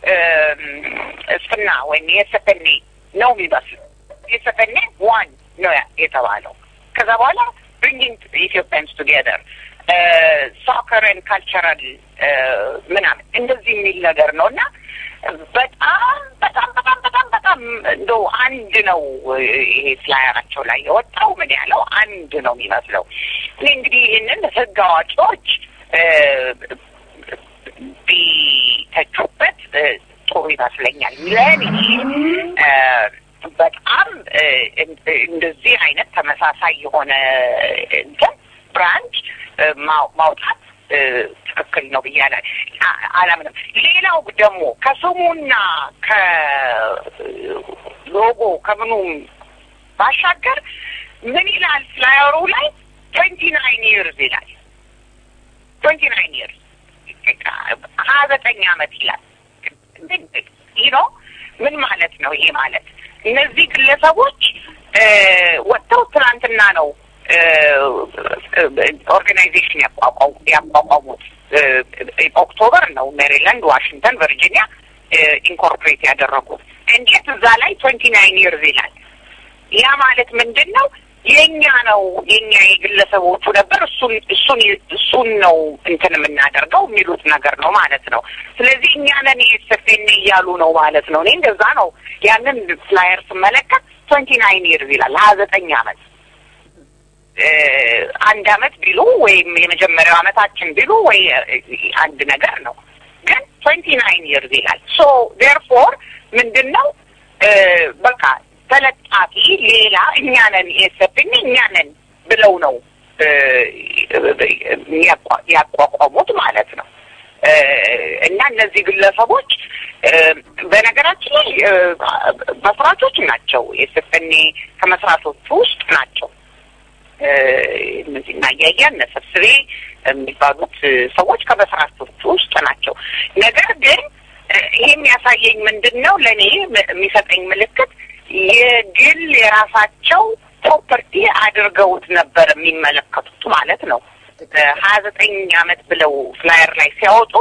እስፍና ወይም የሰፈኔ ነው የሚመስለው። የሰፈኔ ዋን ነው የተባለው። ከዛ በኋላ ብሪንጊንግ ኢትዮጵያንስ ቱጌዘር ሶከርን ካልቸራል ምናምን እንደዚህ የሚል ነገር ነው እና በጣም በጣም በጣም በጣም በጣም እንደው አንድ ነው ይሄ ፍላየራቸው ላይ የወጣው ምን ያለው አንድ ነው የሚመስለው። እኔ እንግዲህ ይህንን ህግ አዋቂዎች ቢተቹበት ጥሩ ይመስለኛል። ለእኔ በጣም እንደዚህ አይነት ተመሳሳይ የሆነ እንትን ብራንድ ማውጣት ትክክል ነው ብዬ አላምንም። ሌላው ደግሞ ከስሙና ከሎጎ ከምኑም ባሻገር ምን ይላል ፍላየሩ ላይ ትዌንቲ ናይን ይርዝ ይላል። ትዌንቲ ናይን ይርዝ ሀያ ዘጠኝ አመት ይላል። ይህ ነው ምን ማለት ነው? ይሄ ማለት እነዚህ ግለሰቦች ወጥተው ትናንትና ነው ኦርጋናይዜሽን ያቋቋሙት ኦክቶበር ነው ሜሪላንድ፣ ዋሽንግተን፣ ቨርጂኒያ ኢንኮርፖሬት ያደረጉት። እንዴት እዛ ላይ ትዌንቲ ናይን ይርዝ ይላል? ያ ማለት ምንድን ነው? የኛ ነው የኛ የግለሰቦቹ ነበር። እሱን እሱን እሱን ነው እንትን የምናደርገው የሚሉት ነገር ነው ማለት ነው። ስለዚህ እኛ ነን የኤስኤፍኤን እያሉ ነው ማለት ነው። እኔ እንደዛ ነው ያንን ፍላየር ስመለከት ትዌንቲ ናይን ይርዝ ይላል ሀያ ዘጠኝ አመት አንድ አመት ቢሉ ወይም የመጀመሪያው አመታችን ቢሉ ወይ አንድ ነገር ነው። ግን ትዌንቲ ናይን ይርዝ ይላል። ሶ ዴርፎር ምንድን ነው በቃ ተለጣፊ ሌላ እኛ ነን የሰብን እኛ ነን ብለው ነው ያቋቋሙት ማለት ነው። እና እነዚህ ግለሰቦች በነገራችን ላይ መስራቾች ናቸው። የስፍኔ ከመስራቾቹ ውስጥ ናቸው። እነዚህ እና እያያ እነ ሰብስቤ የሚባሉት ሰዎች ከመስራቾቹ ውስጥ ናቸው። ነገር ግን ይሄ የሚያሳየኝ ምንድን ነው? ለእኔ የሚሰጠኝ ምልክት የግል የራሳቸው ፕሮፐርቲ አድርገውት ነበር የሚመለከቱት ማለት ነው። ሀያ ዘጠኝ አመት ብለው ፍላየር ላይ ሲያወጡ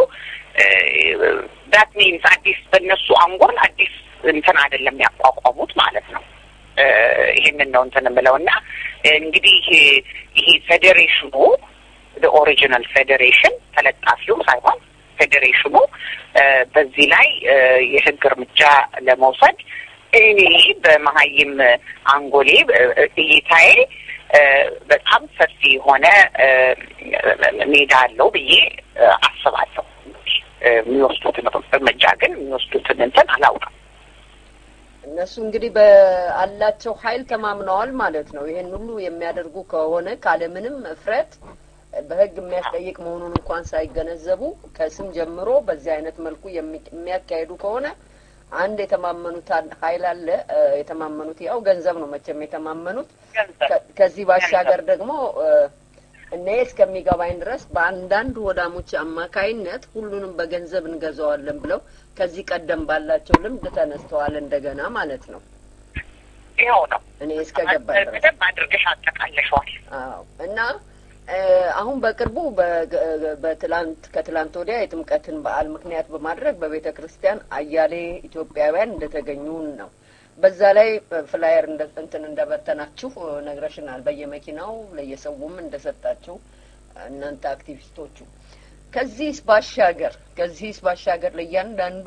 ዳት ሚንስ አዲስ በእነሱ አንጎል አዲስ እንትን አይደለም ያቋቋሙት ማለት ነው። ይህንን ነው እንትን የምለው እና እንግዲህ ይሄ ፌዴሬሽኑ ኦሪጂናል ፌዴሬሽን ተለጣፊው ሳይሆን ፌዴሬሽኑ በዚህ ላይ የህግ እርምጃ ለመውሰድ እኔ በመሀይም አንጎሌ እይታዬ በጣም ሰፊ የሆነ ሜዳ አለው ብዬ አስባለሁ። የሚወስዱትን እርምጃ ግን የሚወስዱትን እንትን አላውቅም። እነሱ እንግዲህ በአላቸው ኃይል ተማምነዋል ማለት ነው። ይሄን ሁሉ የሚያደርጉ ከሆነ ካለምንም እፍረት በህግ የሚያስጠይቅ መሆኑን እንኳን ሳይገነዘቡ ከስም ጀምሮ በዚህ አይነት መልኩ የሚያካሄዱ ከሆነ አንድ የተማመኑት ኃይል አለ። የተማመኑት ያው ገንዘብ ነው መቼም የተማመኑት። ከዚህ ባሻገር ደግሞ እኔ እስከሚገባኝ ድረስ በአንዳንድ ወዳሞች አማካይነት ሁሉንም በገንዘብ እንገዛዋለን ብለው ከዚህ ቀደም ባላቸው ልምድ ተነስተዋል እንደገና ማለት ነው። ይኸው ነው እኔ እስከገባኝ ድረስ በደንብ አድርገሽ አጠቃለሸዋል። አዎ እና አሁን በቅርቡ በትላንት ከትላንት ወዲያ የጥምቀትን በዓል ምክንያት በማድረግ በቤተ ክርስቲያን አያሌ ኢትዮጵያውያን እንደተገኙን ነው። በዛ ላይ ፍላየር እንትን እንደበተናችሁ ነግረሽናል። በየመኪናው ለየሰውም እንደሰጣችሁ እናንተ አክቲቪስቶቹ። ከዚህስ ባሻገር ከዚህስ ባሻገር ለእያንዳንዱ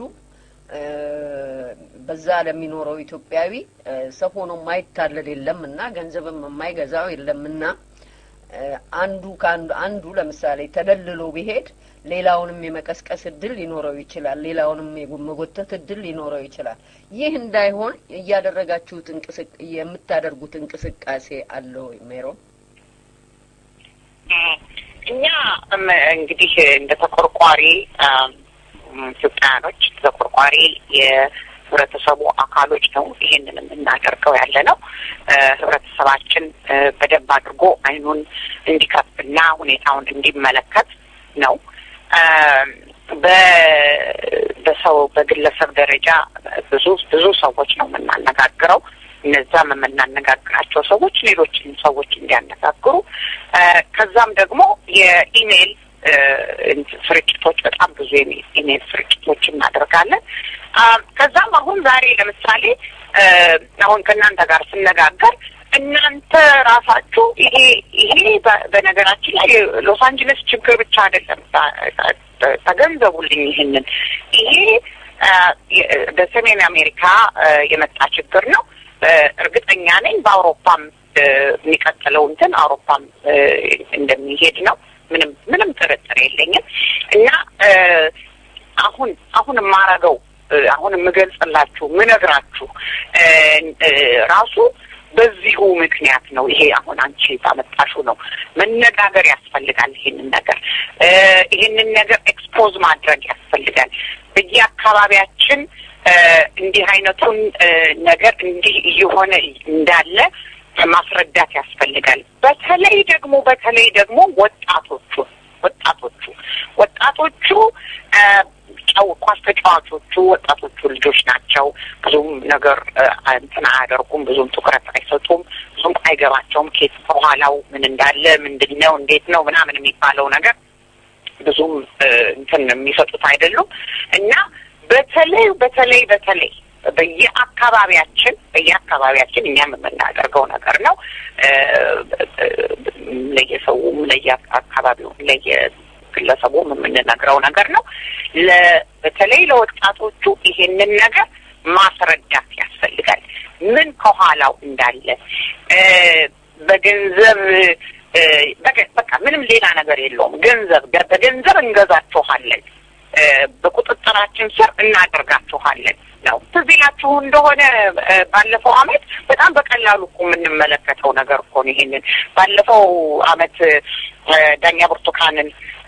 በዛ ለሚኖረው ኢትዮጵያዊ ሰው ሆኖ የማይታለል የለም እና ገንዘብም የማይገዛው የለምና አንዱ ከአንዱ አንዱ ለምሳሌ ተደልሎ ቢሄድ ሌላውንም የመቀስቀስ እድል ሊኖረው ይችላል። ሌላውንም የመጎተት እድል ሊኖረው ይችላል። ይህ እንዳይሆን እያደረጋችሁት የምታደርጉት እንቅስቃሴ አለ ወይ ሜሮ? እኛ እንግዲህ እንደ ተቆርቋሪ ኢትዮጵያውያኖች ተቆርቋሪ የህብረተሰቡ አካሎች ነው ይህንን የምናደርገው ያለ ነው። ህብረተሰባችን በደንብ አድርጎ አይኑን እንዲከፍትና ሁኔታውን እንዲመለከት ነው። በሰው በግለሰብ ደረጃ ብዙ ብዙ ሰዎች ነው የምናነጋግረው። እነዛም የምናነጋግራቸው ሰዎች ሌሎችን ሰዎች እንዲያነጋግሩ ከዛም ደግሞ የኢሜይል ስርጭቶች በጣም ብዙ ኢሜይል ስርጭቶች እናደርጋለን። ከዛም አሁን ዛሬ ለምሳሌ አሁን ከእናንተ ጋር ስነጋገር እናንተ ራሳችሁ ይሄ ይሄ በነገራችን ላይ ሎስ አንጀለስ ችግር ብቻ አይደለም፣ ተገንዘቡልኝ። ይህንን ይሄ በሰሜን አሜሪካ የመጣ ችግር ነው። እርግጠኛ ነኝ በአውሮፓም የሚቀጥለው እንትን አውሮፓም እንደሚሄድ ነው። ምንም ምንም ጥርጥር የለኝም እና አሁን አሁን የማረገው አሁን የምገልጽላችሁ ምነግራችሁ ራሱ በዚሁ ምክንያት ነው። ይሄ አሁን አንቺ ባመጣሹ ነው። መነጋገር ያስፈልጋል። ይሄንን ነገር ይሄንን ነገር ኤክስፖዝ ማድረግ ያስፈልጋል። በየአካባቢያችን እንዲህ አይነቱን ነገር እንዲህ እየሆነ እንዳለ ማስረዳት ያስፈልጋል። በተለይ ደግሞ በተለይ ደግሞ ወጣቶቹ ወጣቶቹ ወጣቶቹ ጨው ኳስ ተጫዋቾቹ ወጣቶቹ ልጆች ናቸው። ብዙም ነገር እንትን አያደርጉም። ብዙም ትኩረት አይሰጡም። ብዙም አይገባቸውም። ኬት ከኋላው ምን እንዳለ ምንድን ነው እንዴት ነው ምናምን የሚባለው ነገር ብዙም እንትን የሚሰጡት አይደሉም እና በተለይ በተለይ በተለይ በየአካባቢያችን በየአካባቢያችን እኛም የምናደርገው ነገር ነው። ለየሰውም ለየአካባቢውም ለየግለሰቡም የምንነግረው ነገር ነው። በተለይ ለወጣቶቹ ይሄንን ነገር ማስረዳት ያስፈልጋል። ምን ከኋላው እንዳለ በገንዘብ በቃ ምንም ሌላ ነገር የለውም። ገንዘብ በገንዘብ እንገዛችኋለን፣ በቁጥጥራችን ስር እናደርጋችኋለን ነው። ትዝ ይላችሁ እንደሆነ ባለፈው አመት በጣም በቀላሉ እኮ የምንመለከተው ነገር እኮ ነው። ይሄንን ባለፈው አመት ዳኛ ብርቱካንን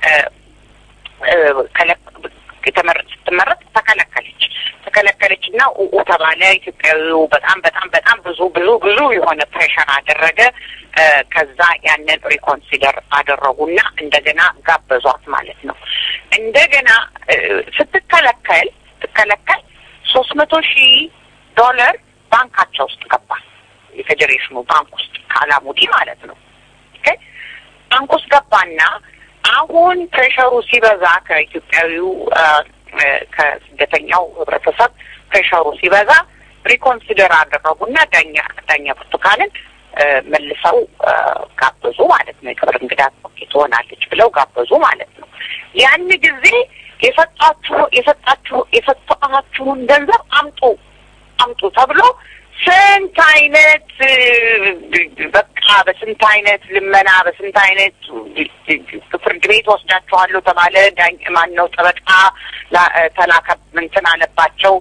የተመረጥ ስትመረጥ ተከለከለች ተከለከለች እና ኡኡ ተባለ። ኢትዮጵያዊው በጣም በጣም በጣም ብዙ ብዙ ብዙ የሆነ ፕሬሽር አደረገ። ከዛ ያንን ሪኮንሲደር አደረጉና እንደገና ጋበዟት ማለት ነው። እንደገና ስትከለከል ስትከለከል ሶስት መቶ ሺህ ዶላር ባንካቸው ውስጥ ገባ። የፌዴሬሽኑ ባንክ ውስጥ ከአላሙዲ ማለት ነው። ባንክ ውስጥ ገባና አሁን ፕሬሸሩ ሲበዛ ከኢትዮጵያዊው ከስደተኛው ህብረተሰብ ፕሬሸሩ ሲበዛ ሪኮንሲደር አደረጉና ዳኛ ዳኛ ብርቱካንን መልሰው ጋበዙ ማለት ነው። የክብር እንግዳ ትሆናለች ብለው ጋበዙ ማለት ነው። ያን ጊዜ የሰጣችሁ የሰጣችሁ የሰጣችሁን ገንዘብ አምጡ አምጡ ተብሎ ስንት አይነት በቃ በስንት አይነት ልመና በስንት አይነት ፍርድ ቤት ወስዳችኋለሁ ተባለ። ዳኝ ማን ነው ጠበቃ ተላከ እንትን አለባቸው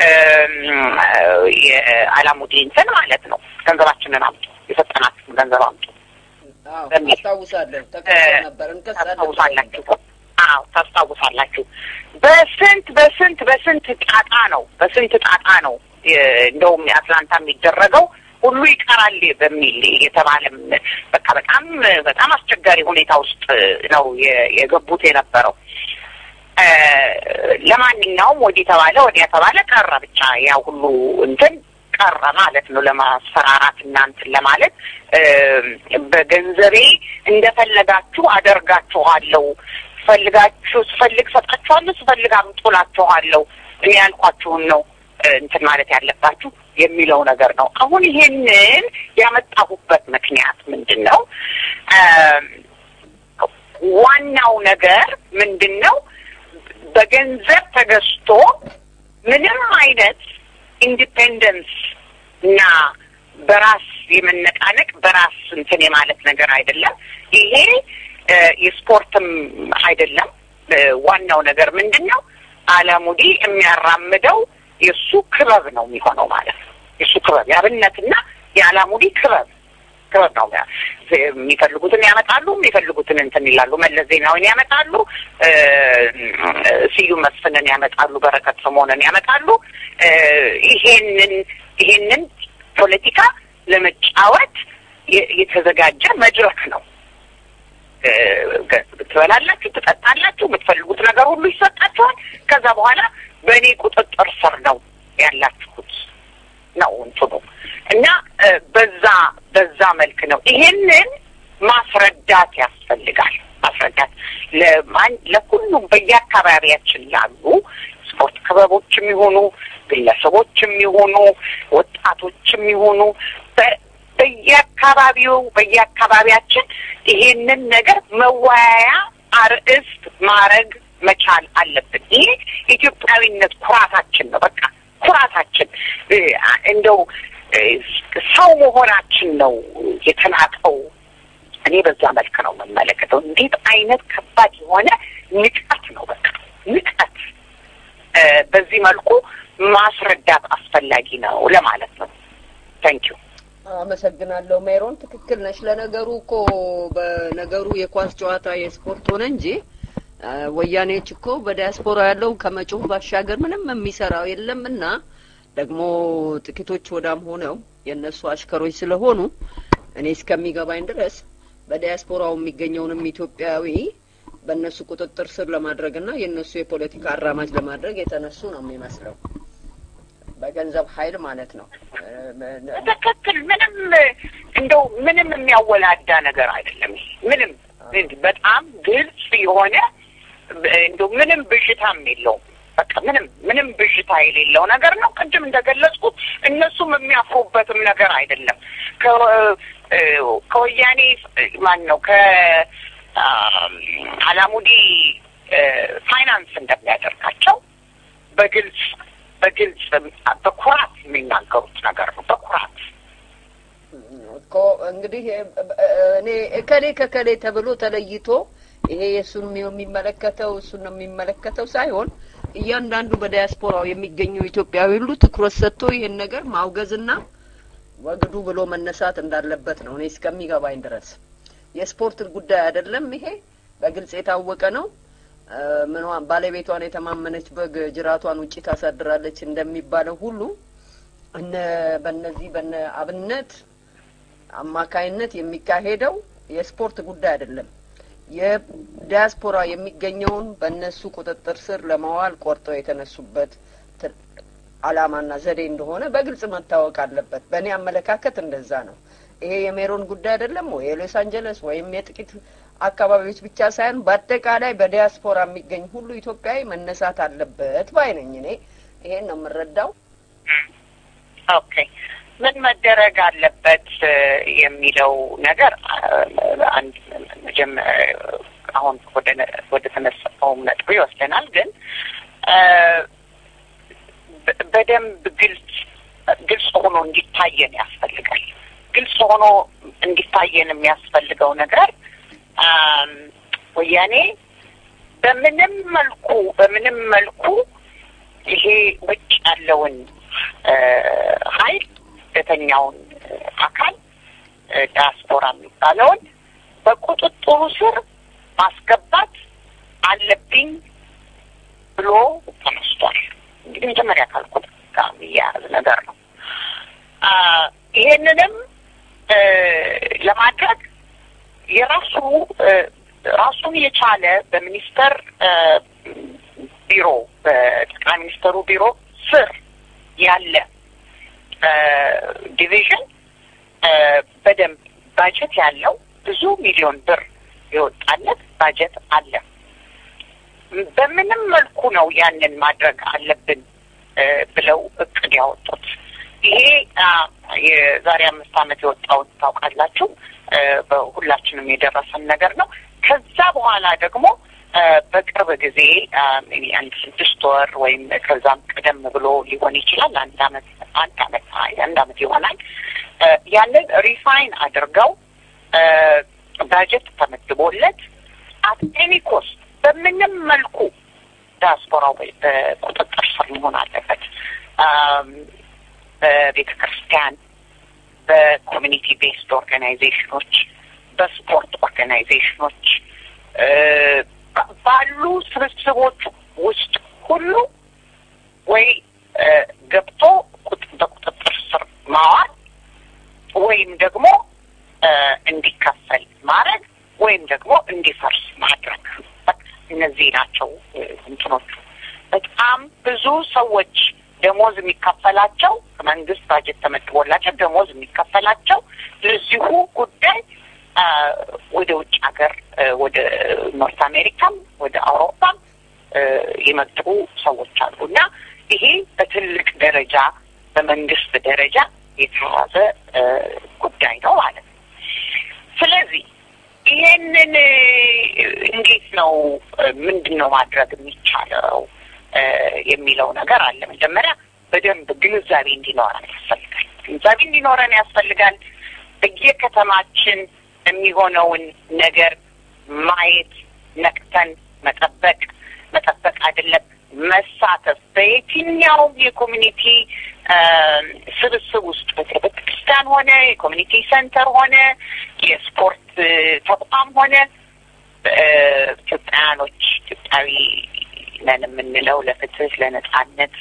የአላሙዲ እንትን ማለት ነው። ገንዘባችንን አምጡ፣ የሰጠናችሁን ገንዘብ አምጡ አስታውሳለሁ። ተከሰ ነበር እንከሳለን ታስታውሳላችሁ። አዎ ታስታውሳላችሁ። በስንት በስንት በስንት ጣጣ ነው በስንት ጣጣ ነው እንደውም የአትላንታ የሚደረገው ሁሉ ይቀራል በሚል የተባለም በቃ በጣም በጣም አስቸጋሪ ሁኔታ ውስጥ ነው የገቡት የነበረው። ለማንኛውም ወዲህ ተባለ ወዲያ ተባለ ቀረ ብቻ ያ ሁሉ እንትን ቀረ ማለት ነው። ለማስፈራራት እና እንትን ለማለት በገንዘቤ እንደፈለጋችሁ አደርጋችኋለሁ፣ ስፈልጋችሁ ስፈልግ ሰጣችኋለሁ፣ ስፈልግ አምጦላችኋለሁ፣ እኔ ያልኳችሁን ነው እንትን ማለት ያለባችሁ የሚለው ነገር ነው። አሁን ይሄንን ያመጣሁበት ምክንያት ምንድን ነው? ዋናው ነገር ምንድን ነው? በገንዘብ ተገዝቶ ምንም አይነት ኢንዲፔንደንስ እና በራስ የመነቃነቅ በራስ እንትን የማለት ነገር አይደለም። ይሄ የስፖርትም አይደለም። ዋናው ነገር ምንድን ነው? አለሙዲ የሚያራምደው የእሱ ክበብ ነው የሚሆነው ማለት ነው። የእሱ ክበብ የአብነትና የአላሙዲ ክበብ ክበብ ነው። የሚፈልጉትን ያመጣሉ፣ የሚፈልጉትን እንትን ይላሉ። መለስ ዜናዊን ያመጣሉ፣ ስዩም መስፍንን ያመጣሉ፣ በረከት ስምኦንን ያመጣሉ። ይሄንን ይሄንን ፖለቲካ ለመጫወት የተዘጋጀ መድረክ ነው። ትበላላችሁ፣ ትጠጣላችሁ፣ የምትፈልጉት ነገር ሁሉ ይሰጣችኋል። ከዛ በኋላ በእኔ ቁጥጥር ስር ነው ያላችሁት ነው እንትኑ እና በዛ በዛ መልክ ነው ይሄንን ማስረዳት ያስፈልጋል። ማስረዳት ለማን ለሁሉም በየአካባቢያችን ላሉ ስፖርት ክበቦችም ይሆኑ ግለሰቦችም ይሆኑ ወጣቶችም ይሆኑ በየአካባቢው በየአካባቢያችን ይሄንን ነገር መወያያ አርእስት ማድረግ መቻል አለብን። ይሄ ኢትዮጵያዊነት ኩራታችን ነው። በቃ ኩራታችን እንደው ሰው መሆናችን ነው የተናቀው። እኔ በዛ መልክ ነው የምመለከተው። እንዴት አይነት ከባድ የሆነ ንቀት ነው! በቃ ንቀት። በዚህ መልኩ ማስረዳት አስፈላጊ ነው ለማለት ነው። ታንኪዩ። አመሰግናለሁ ሜሮን። ትክክል ነች። ለነገሩ እኮ በነገሩ የኳስ ጨዋታ የስፖርት ሆነ እንጂ ወያኔዎች እኮ በዲያስፖራ ያለው ከመጮህ ባሻገር ምንም የሚሰራው የለም እና ደግሞ ጥቂቶች ወዳም ሆነው የእነሱ አሽከሮች ስለሆኑ እኔ እስከሚገባኝ ድረስ በዲያስፖራው የሚገኘውንም ኢትዮጵያዊ በእነሱ ቁጥጥር ስር ለማድረግና የእነሱ የፖለቲካ አራማጅ ለማድረግ የተነሱ ነው የሚመስለው በገንዘብ ኃይል ማለት ነው። ትክክል። ምንም እንደው ምንም የሚያወላዳ ነገር አይደለም። ምንም በጣም ግልጽ የሆነ እንደው ምንም ብዥታም የለውም። በቃ ምንም ምንም ብዥታ የሌለው ነገር ነው። ቅድም እንደገለጽኩት እነሱም የሚያፍሩበትም ነገር አይደለም። ከወያኔ ማን ነው ከአላሙዲ ፋይናንስ እንደሚያደርጋቸው በግልጽ በግልጽ በኩራት የሚናገሩት ነገር ነው። በኩራት እኮ እንግዲህ እኔ እከሌ ከከሌ ተብሎ ተለይቶ ይሄ የእሱን የሚመለከተው እሱን ነው የሚመለከተው ሳይሆን እያንዳንዱ በዲያስፖራው የሚገኘው ኢትዮጵያዊ ሁሉ ትኩረት ሰጥቶ ይሄን ነገር ማውገዝና ወግዱ ብሎ መነሳት እንዳለበት ነው እኔ እስከሚገባኝ ድረስ። የስፖርት ጉዳይ አይደለም ይሄ በግልጽ የታወቀ ነው። ምኗን ባለቤቷን የተማመነች በግ ጅራቷን ውጪ ታሳድራለች እንደሚባለው ሁሉ እነ በእነዚህ በነ አብነት አማካይነት የሚካሄደው የስፖርት ጉዳይ አይደለም። የዲያስፖራ የሚገኘውን በእነሱ ቁጥጥር ስር ለማዋል ቆርጠው የተነሱበት አላማና ዘዴ እንደሆነ በግልጽ መታወቅ አለበት። በእኔ አመለካከት እንደዛ ነው። ይሄ የሜሮን ጉዳይ አይደለም ወይ የሎስ አንጀለስ ወይም የጥቂት አካባቢዎች ብቻ ሳይሆን በአጠቃላይ በዲያስፖራ የሚገኝ ሁሉ ኢትዮጵያዊ መነሳት አለበት ባይ ነኝ። እኔ ይሄን ነው የምረዳው። ኦኬ ምን መደረግ አለበት የሚለው ነገር አንድ አሁን ወደ ተነሳውም ነጥብ ይወስደናል። ግን በደንብ ግልጽ ግልጽ ሆኖ እንዲታየን ያስፈልጋል። ግልጽ ሆኖ እንዲታየን የሚያስፈልገው ነገር ወያኔ በምንም መልኩ በምንም መልኩ ይሄ ውጭ ያለውን ኃይል ስደተኛውን አካል ዲያስፖራ የሚባለውን በቁጥጥሩ ስር ማስገባት አለብኝ ብሎ ተነስቷል። እንግዲህ መጀመሪያ ካልኩት ጋር የሚያያዝ ነገር ነው። ይሄንንም ለማድረግ የራሱ ራሱን የቻለ በሚኒስተር ቢሮ በጠቅላይ ሚኒስተሩ ቢሮ ስር ያለ ዲቪዥን በደንብ ባጀት ያለው ብዙ ሚሊዮን ብር የወጣለት ባጀት አለ። በምንም መልኩ ነው ያንን ማድረግ አለብን ብለው እቅድ ያወጡት። ይሄ የዛሬ አምስት ዓመት የወጣውን ታውቃላችሁ። በሁላችንም የደረሰን ነገር ነው። ከዛ በኋላ ደግሞ በቅርብ ጊዜ አንድ ስድስት ወር ወይም ከዛም ቀደም ብሎ ሊሆን ይችላል። አንድ አመት አንድ አመት አንድ አመት ይሆናል። ያንን ሪፋይን አድርገው ባጀት ተመድቦለት አት ኤኒ ኮስት በምንም መልኩ ዲያስፖራው በቁጥጥር ስር መሆን አለበት። በቤተ ክርስቲያን፣ በኮሚኒቲ ቤስድ ኦርጋናይዜሽኖች፣ በስፖርት ኦርጋናይዜሽኖች ባሉ ስብስቦች ውስጥ ሁሉ ወይ ገብቶ በቁጥጥር ስር ማዋል ወይም ደግሞ እንዲከፈል ማድረግ ወይም ደግሞ እንዲፈርስ ማድረግ እነዚህ ናቸው እንትኖቹ። በጣም ብዙ ሰዎች ደሞዝ የሚከፈላቸው መንግስት ባጀት ተመድቦላቸው ደሞዝ የሚከፈላቸው ለዚሁ ጉዳይ ወደ ውጭ ሀገር ወደ ኖርት አሜሪካም ወደ አውሮፓም የመጡ ሰዎች አሉ እና ይሄ በትልቅ ደረጃ በመንግስት ደረጃ የተያዘ ጉዳይ ነው ማለት ነው። ስለዚህ ይሄንን እንዴት ነው ምንድን ነው ማድረግ የሚቻለው የሚለው ነገር አለ። መጀመሪያ በደንብ ግንዛቤ እንዲኖረን ያስፈልጋል። ግንዛቤ እንዲኖረን ያስፈልጋል። በየከተማችን የሚሆነውን ነገር ማየት፣ ነቅተን መጠበቅ መጠበቅ አይደለም መሳተፍ በየትኛውም የኮሚኒቲ ስብስብ ውስጥ ቤተክርስቲያን ሆነ የኮሚኒቲ ሴንተር ሆነ የስፖርት ተቋም ሆነ ኢትዮጵያውያኖች ኢትዮጵያዊ ነን የምንለው ለፍትህ ለነጻነት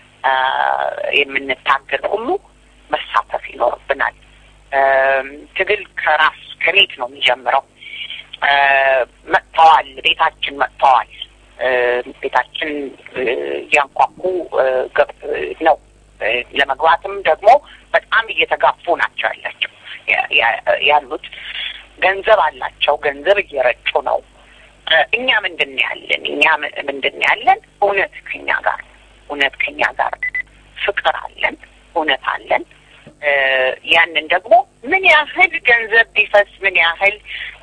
የምንታገል ሁሉ መሳተፍ ይኖርብናል። ትግል ከራስ ከቤት ነው የሚጀምረው። መጥተዋል፣ ቤታችን መጥተዋል። ቤታችን እያንኳኩ ነው። ለመግባትም ደግሞ በጣም እየተጋፉ ናቸው ያላቸው ያሉት ገንዘብ አላቸው። ገንዘብ እየረጩ ነው። እኛ ምንድን ያለን? እኛ ምንድን ያለን? እውነት ከኛ ጋር እውነት ከኛ ጋር ፍቅር አለን፣ እውነት አለን። ያንን ደግሞ ምን ያህል ገንዘብ ቢፈስ ምን ያህል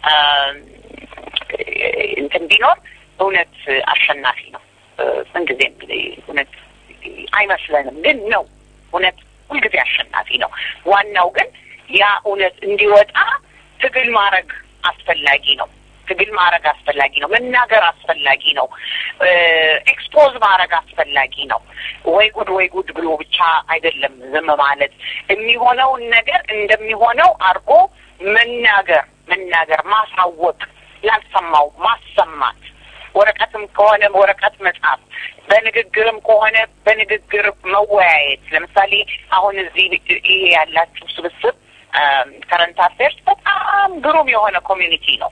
እንትን ቢኖር እውነት አሸናፊ ነው። ምንጊዜም እውነት አይመስለንም፣ ግን ነው እውነት ሁልጊዜ አሸናፊ ነው። ዋናው ግን ያ እውነት እንዲወጣ ትግል ማድረግ አስፈላጊ ነው። ትግል ማድረግ አስፈላጊ ነው። መናገር አስፈላጊ ነው። ኤክስፖዝ ማድረግ አስፈላጊ ነው። ወይ ጉድ ወይ ጉድ ብሎ ብቻ አይደለም ዝም ማለት። የሚሆነውን ነገር እንደሚሆነው አድርጎ መናገር መናገር፣ ማሳወቅ፣ ላልሰማው ማሰማት ወረቀትም ከሆነ ወረቀት መጻፍ፣ በንግግርም ከሆነ በንግግር መወያየት። ለምሳሌ አሁን እዚህ ይሄ ያላችሁ ስብስብ ከረንት አፌርስ በጣም ግሩም የሆነ ኮሚኒቲ ነው።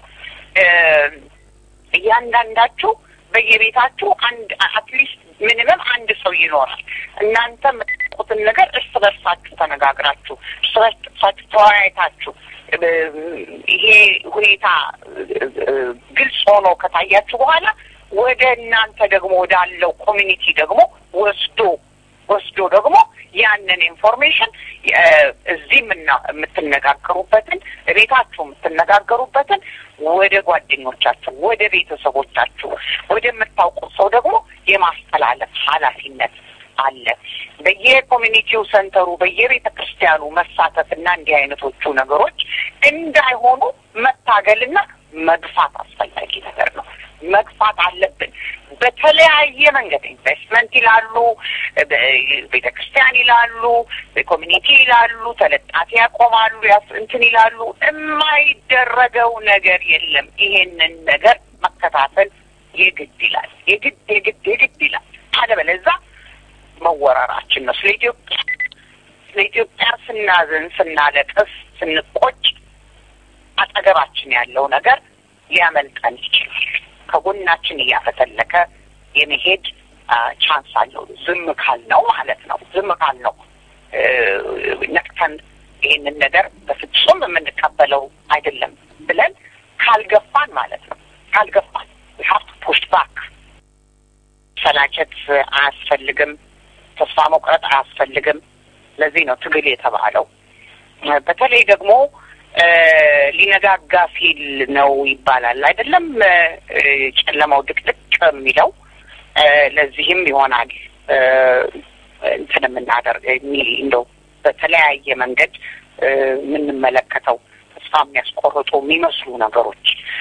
እያንዳንዳችሁ በየቤታችሁ አንድ አትሊስት ምንምም አንድ ሰው ይኖራል። እናንተ የምታውቁትን ነገር እርስ በርሳችሁ ተነጋግራችሁ እርስ በርሳችሁ ተወያይታችሁ ይሄ ሁኔታ ግልጽ ሆኖ ከታያችሁ በኋላ ወደ እናንተ ደግሞ ወዳለው ኮሚኒቲ ደግሞ ወስዶ ወስዶ ደግሞ ያንን ኢንፎርሜሽን እዚህ የምትነጋገሩበትን ቤታችሁ የምትነጋገሩበትን ወደ ጓደኞቻችሁ፣ ወደ ቤተሰቦቻችሁ፣ ወደምታውቁት ሰው ደግሞ የማስተላለፍ ኃላፊነት አለ። በየኮሚኒቲው ሰንተሩ በየቤተ ክርስቲያኑ መሳተፍና እንዲህ አይነቶቹ ነገሮች እንዳይሆኑ መታገልና መግፋት አስፈላጊ ነገር ነው። መግፋት አለብን። በተለያየ መንገድ ኢንቨስትመንት ይላሉ፣ ቤተ ክርስቲያን ይላሉ፣ ኮሚኒቲ ይላሉ፣ ተለጣፊ ያቆማሉ፣ እንትን ይላሉ። የማይደረገው ነገር የለም። ይሄንን ነገር መከታተል የግድ ይላል። የግድ የግድ የግድ ይላል። አለበለዚያ መወረራችን ነው። ስለ ኢትዮጵያ ስለ ኢትዮጵያ ስናዝን፣ ስናለቅስ፣ ስንቆጭ አጠገባችን ያለው ነገር ሊያመልጠን ይችላል። ከጎናችን እያፈተለከ የመሄድ ቻንስ አለው። ዝም ካልነው ማለት ነው። ዝም ካልነው ነቅተን ይህንን ነገር በፍጹም የምንቀበለው አይደለም ብለን ካልገፋን ማለት ነው። ካልገፋን ሀብት ፑሽ ባክ ሰላቸት አያስፈልግም። ተስፋ መቁረጥ አያስፈልግም። ለዚህ ነው ትግል የተባለው። በተለይ ደግሞ ሊነጋጋ ሲል ነው ይባላል አይደለም? ጨለማው ድቅድቅ የሚለው ለዚህም ይሆናል እንትን የምናደርግ እንደው በተለያየ መንገድ የምንመለከተው ተስፋ የሚያስቆርጡ የሚመስሉ ነገሮች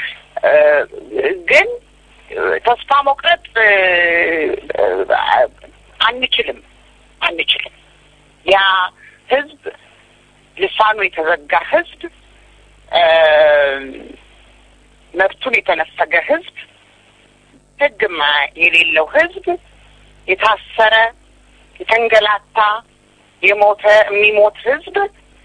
ግን ተስፋ መቁረጥ አንችልም አንችልም። ያ ህዝብ ልሳኑ የተዘጋ ህዝብ፣ መብቱን የተነፈገ ህዝብ፣ ህግ የሌለው ህዝብ፣ የታሰረ የተንገላታ የሞተ የሚሞት ህዝብ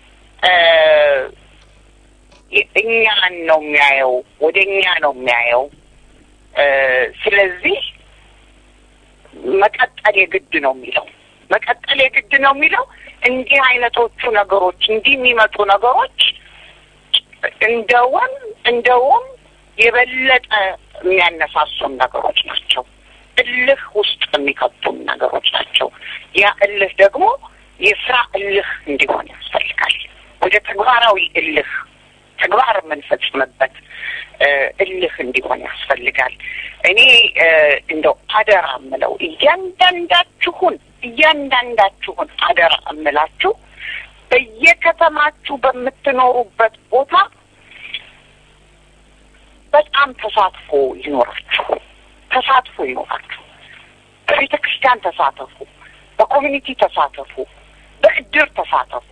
እኛን ነው የሚያየው፣ ወደ እኛ ነው የሚያየው። ስለዚህ መቀጠል የግድ ነው የሚለው መቀጠል የግድ ነው የሚለው እንዲህ አይነቶቹ ነገሮች እንዲህ የሚመጡ ነገሮች እንደውም እንደውም የበለጠ የሚያነሳሱን ነገሮች ናቸው። እልህ ውስጥ የሚከቱን ነገሮች ናቸው። ያ እልህ ደግሞ የስራ እልህ እንዲሆን ያስፈልጋል። ወደ ተግባራዊ እልህ ተግባር የምንፈጽምበት እልህ እንዲሆን ያስፈልጋል። እኔ እንደው አደራ እምለው እያንዳንዳችሁን እያንዳንዳችሁን አደራ እምላችሁ በየከተማችሁ በምትኖሩበት ቦታ በጣም ተሳትፎ ይኖራችሁ ተሳትፎ ይኖራችሁ። በቤተ ክርስቲያን ተሳተፉ፣ በኮሚኒቲ ተሳተፉ፣ በእድር ተሳተፉ።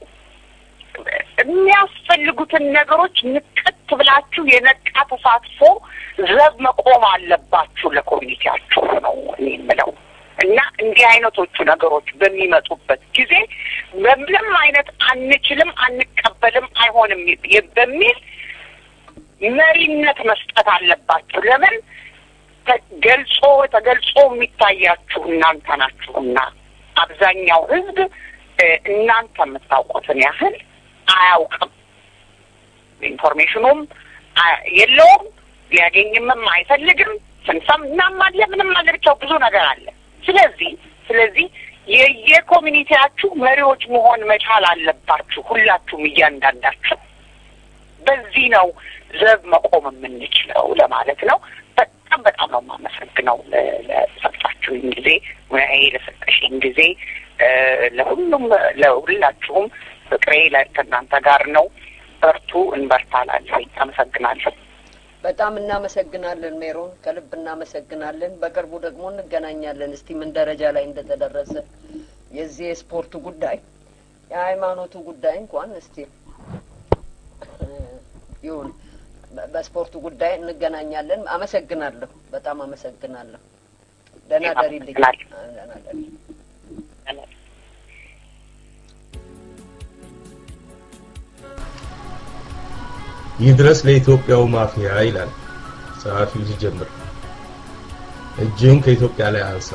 የሚያስፈልጉትን ነገሮች ንቀት ብላችሁ የነቃ ተሳትፎ ዘብ መቆም አለባችሁ ለኮሚኒቲያችሁ ነው እኔ የምለው እና እንዲህ አይነቶቹ ነገሮች በሚመጡበት ጊዜ በምንም አይነት አንችልም፣ አንቀበልም፣ አይሆንም በሚል መሪነት መስጠት አለባችሁ። ለምን ተገልጾ ተገልጾ የሚታያችሁ እናንተ ናችሁና አብዛኛው ሕዝብ እናንተ የምታውቁትን ያህል አያውቅም። ኢንፎርሜሽኑም የለውም፣ ሊያገኝምም አይፈልግም። ስንሰም እናም አለ ምንም አለ ብቻው ብዙ ነገር አለ። ስለዚህ ስለዚህ የየኮሚኒቲያችሁ መሪዎች መሆን መቻል አለባችሁ ሁላችሁም እያንዳንዳችሁ። በዚህ ነው ዘብ መቆም የምንችለው ለማለት ነው። በጣም በጣም ነው የማመሰግነው ለሰጣችሁኝ ጊዜ፣ ሙያዬ ለሰጠሽኝ ጊዜ፣ ለሁሉም ለሁላችሁም ፍቅሬ ከእናንተ ጋር ነው። በርቱ፣ እንበርታላለሁ። አመሰግናለሁ። በጣም እናመሰግናለን ሜሮን፣ ከልብ እናመሰግናለን። በቅርቡ ደግሞ እንገናኛለን። እስቲ ምን ደረጃ ላይ እንደተደረሰ የዚህ የስፖርቱ ጉዳይ የሃይማኖቱ ጉዳይ እንኳን እስቲ ይሁን፣ በስፖርቱ ጉዳይ እንገናኛለን። አመሰግናለሁ፣ በጣም አመሰግናለሁ። ደህና ደሪልኝ። ደህና ደሪ። ይህ ድረስ ለኢትዮጵያው ማፊያ ይላል ጸሐፊው ሲጀምር። እጅህን ከኢትዮጵያ ላይ አንሳ።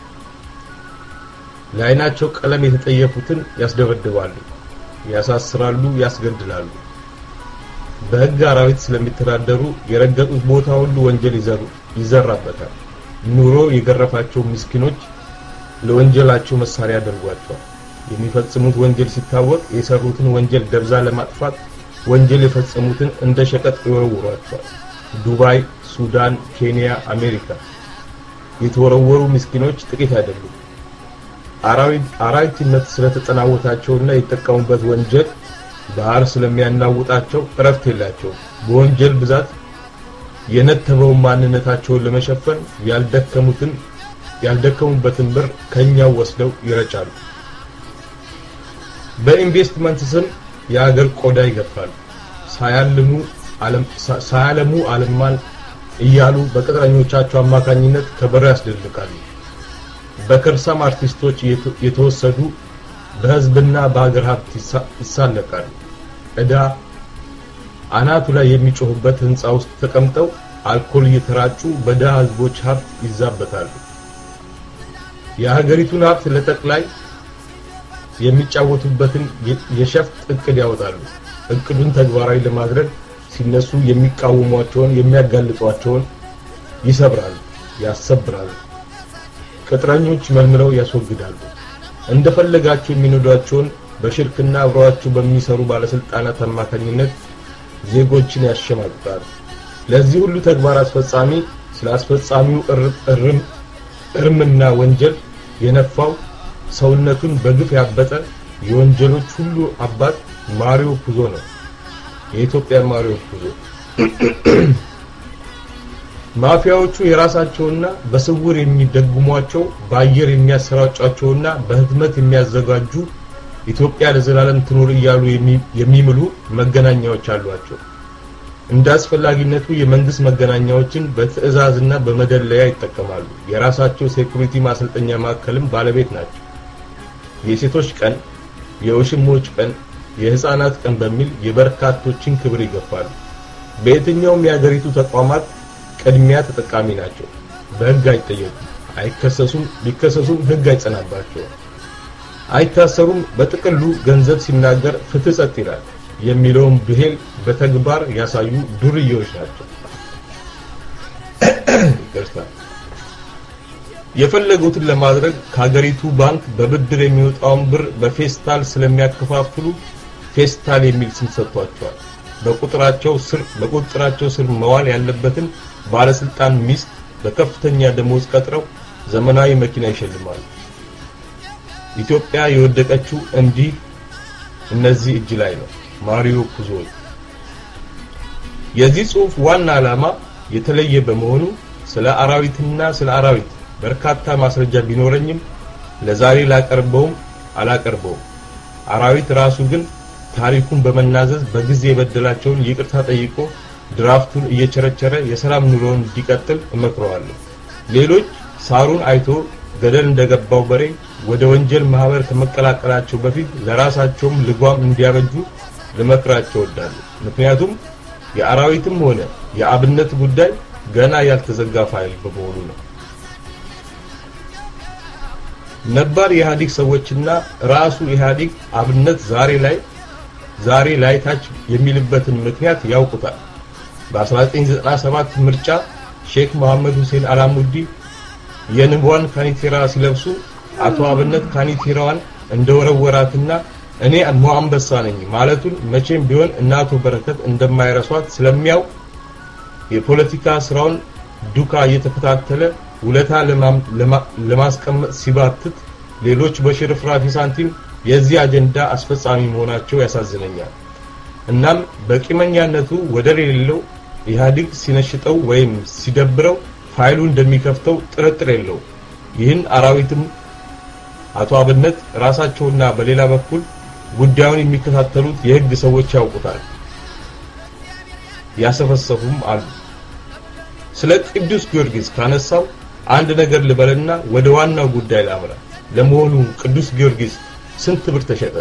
ለዓይናቸው ቀለም የተጠየፉትን ያስደበድባሉ፣ ያሳስራሉ፣ ያስገድላሉ። በሕግ አራዊት ስለሚተዳደሩ የረገጡት ቦታ ሁሉ ወንጀል ይዘሩ ይዘራበታል። ኑሮ የገረፋቸው ምስኪኖች ለወንጀላቸው መሳሪያ ያደርጓቸዋል። የሚፈጽሙት ወንጀል ሲታወቅ የሰሩትን ወንጀል ደብዛ ለማጥፋት ወንጀል የፈጸሙትን እንደ ሸቀጥ ይወረውሯቸዋል። ዱባይ፣ ሱዳን፣ ኬንያ፣ አሜሪካ የተወረወሩ ምስኪኖች ጥቂት አይደሉም። አራዊትነት ስለተጠናወታቸውና የተጠቀሙበት ወንጀል ባህር ስለሚያናውጣቸው እረፍት የላቸውም። በወንጀል ብዛት የነተበውን ማንነታቸውን ለመሸፈን ያልደከሙትን ያልደከሙበትን ብር ከኛው ወስደው ይረጫሉ። በኢንቨስትመንት ስም የሀገር ቆዳ ይገፋሉ። ሳያልሙ ዓለም ሳያለሙ ዓለማን እያሉ በቅጥረኞቻቸው አማካኝነት ከበሮ ያስደልቃሉ። በከርሳም አርቲስቶች የተወሰዱ በህዝብና በሀገር ሀብት ይሳለቃሉ። ዕዳ አናቱ ላይ የሚጮሁበት ህንፃ ውስጥ ተቀምጠው አልኮል እየተራጩ በድሃ ህዝቦች ሀብት ይዛበታሉ። የሀገሪቱን ሀብት ለጠቅላይ የሚጫወቱበትን የሸፍጥ እቅድ ያወጣሉ። እቅዱን ተግባራዊ ለማድረግ ሲነሱ የሚቃወሟቸውን የሚያጋልጧቸውን ይሰብራሉ፣ ያሰብራሉ። ቅጥረኞች መልምለው ያስወግዳሉ። እንደፈለጋቸው የሚነዷቸውን በሽርክና አብረዋቸው በሚሰሩ ባለስልጣናት አማካኝነት ዜጎችን ያሸማቅቃሉ። ለዚህ ሁሉ ተግባር አስፈጻሚ ስለ አስፈጻሚው እርም እርምና ወንጀል የነፋው ሰውነቱን በግፍ ያበጠ የወንጀሎች ሁሉ አባት ማሪዮ ፑዞ ነው። የኢትዮጵያ ማሪዮ ፑዞ። ማፊያዎቹ የራሳቸውና በስውር የሚደጉሟቸው በአየር የሚያሰራጯቸውና በህትመት የሚያዘጋጁ ኢትዮጵያ ለዘላለም ትኖር እያሉ የሚምሉ መገናኛዎች አሏቸው። እንደ አስፈላጊነቱ የመንግስት መገናኛዎችን በትዕዛዝና በመደለያ ይጠቀማሉ። የራሳቸው ሴኩሪቲ ማሰልጠኛ ማዕከልም ባለቤት ናቸው። የሴቶች ቀን፣ የውሽሞች ቀን፣ የህፃናት ቀን በሚል የበርካቶችን ክብር ይገፋሉ። በየትኛውም የሀገሪቱ ተቋማት ቅድሚያ ተጠቃሚ ናቸው። በህግ አይጠየቁም፣ አይከሰሱም። ቢከሰሱም ህግ አይጸናባቸውም፣ አይታሰሩም። በጥቅሉ ገንዘብ ሲናገር ፍትህ ጸጥ ይላል የሚለውን ብሄል በተግባር ያሳዩ ዱርዬዎች ናቸው። ይቅርታ። የፈለጉትን ለማድረግ ከሀገሪቱ ባንክ በብድር የሚወጣውን ብር በፌስታል ስለሚያከፋፍሉ ፌስታል የሚል ስም ሰጥቷቸዋል። በቁጥራቸው ስር በቁጥራቸው ስር መዋል ያለበትን ባለስልጣን ሚስት በከፍተኛ ደሞዝ ቀጥረው ዘመናዊ መኪና ይሸልማሉ። ኢትዮጵያ የወደቀችው እንዲህ እነዚህ እጅ ላይ ነው። ማሪዮ ፑዞ። የዚህ ጽሑፍ ዋና ዓላማ የተለየ በመሆኑ ስለ አራዊትና ስለ አራዊት በርካታ ማስረጃ ቢኖረኝም ለዛሬ ላቀርበውም አላቀርበውም። አራዊት ራሱ ግን ታሪኩን በመናዘዝ በጊዜ የበደላቸውን ይቅርታ ጠይቆ ድራፍቱን እየቸረቸረ የሰላም ኑሮውን እንዲቀጥል እመክረዋለሁ። ሌሎች ሳሩን አይቶ ገደል እንደገባው በሬ ወደ ወንጀል ማህበር ከመቀላቀላቸው በፊት ለራሳቸውም ልጓም እንዲያበጁ ልመክራቸው እወዳለሁ። ምክንያቱም የአራዊትም ሆነ የአብነት ጉዳይ ገና ያልተዘጋ ፋይል በመሆኑ ነው። ነባር የኢህአዴግ ሰዎችና ራሱ ኢህአዴግ አብነት ዛሬ ላይ ዛሬ ላይ ታች የሚልበትን ምክንያት ያውቁታል። በ1997 ምርጫ ሼክ መሐመድ ሁሴን አላሙዲ የንቧን ካኒቴራ ሲለብሱ አቶ አብነት ካኒቴራዋን እንደወረወራትና እኔ ሞአንበሳ ነኝ ማለቱን መቼም ቢሆን እናቱ በረከት እንደማይረሷት ስለሚያውቅ የፖለቲካ ስራውን ዱካ እየተከታተለ ውለታ ለማስቀመጥ ሲባትት ሌሎች በሽርፍራፊ ሳንቲም የዚህ አጀንዳ አስፈጻሚ መሆናቸው ያሳዝነኛል። እናም በቂመኛነቱ ወደር የሌለው ኢህአዴግ ሲነሽጠው ወይም ሲደብረው ፋይሉ እንደሚከፍተው ጥርጥር የለው። ይህን አራዊትም አቶ አብነት ራሳቸውና በሌላ በኩል ጉዳዩን የሚከታተሉት የህግ ሰዎች ያውቁታል፣ ያሰፈሰፉም አሉ። ስለ ቅዱስ ጊዮርጊስ ካነሳው አንድ ነገር ልበልና ወደ ዋናው ጉዳይ ላምራ። ለመሆኑ ቅዱስ ጊዮርጊስ ስንት ብር ተሸጠ?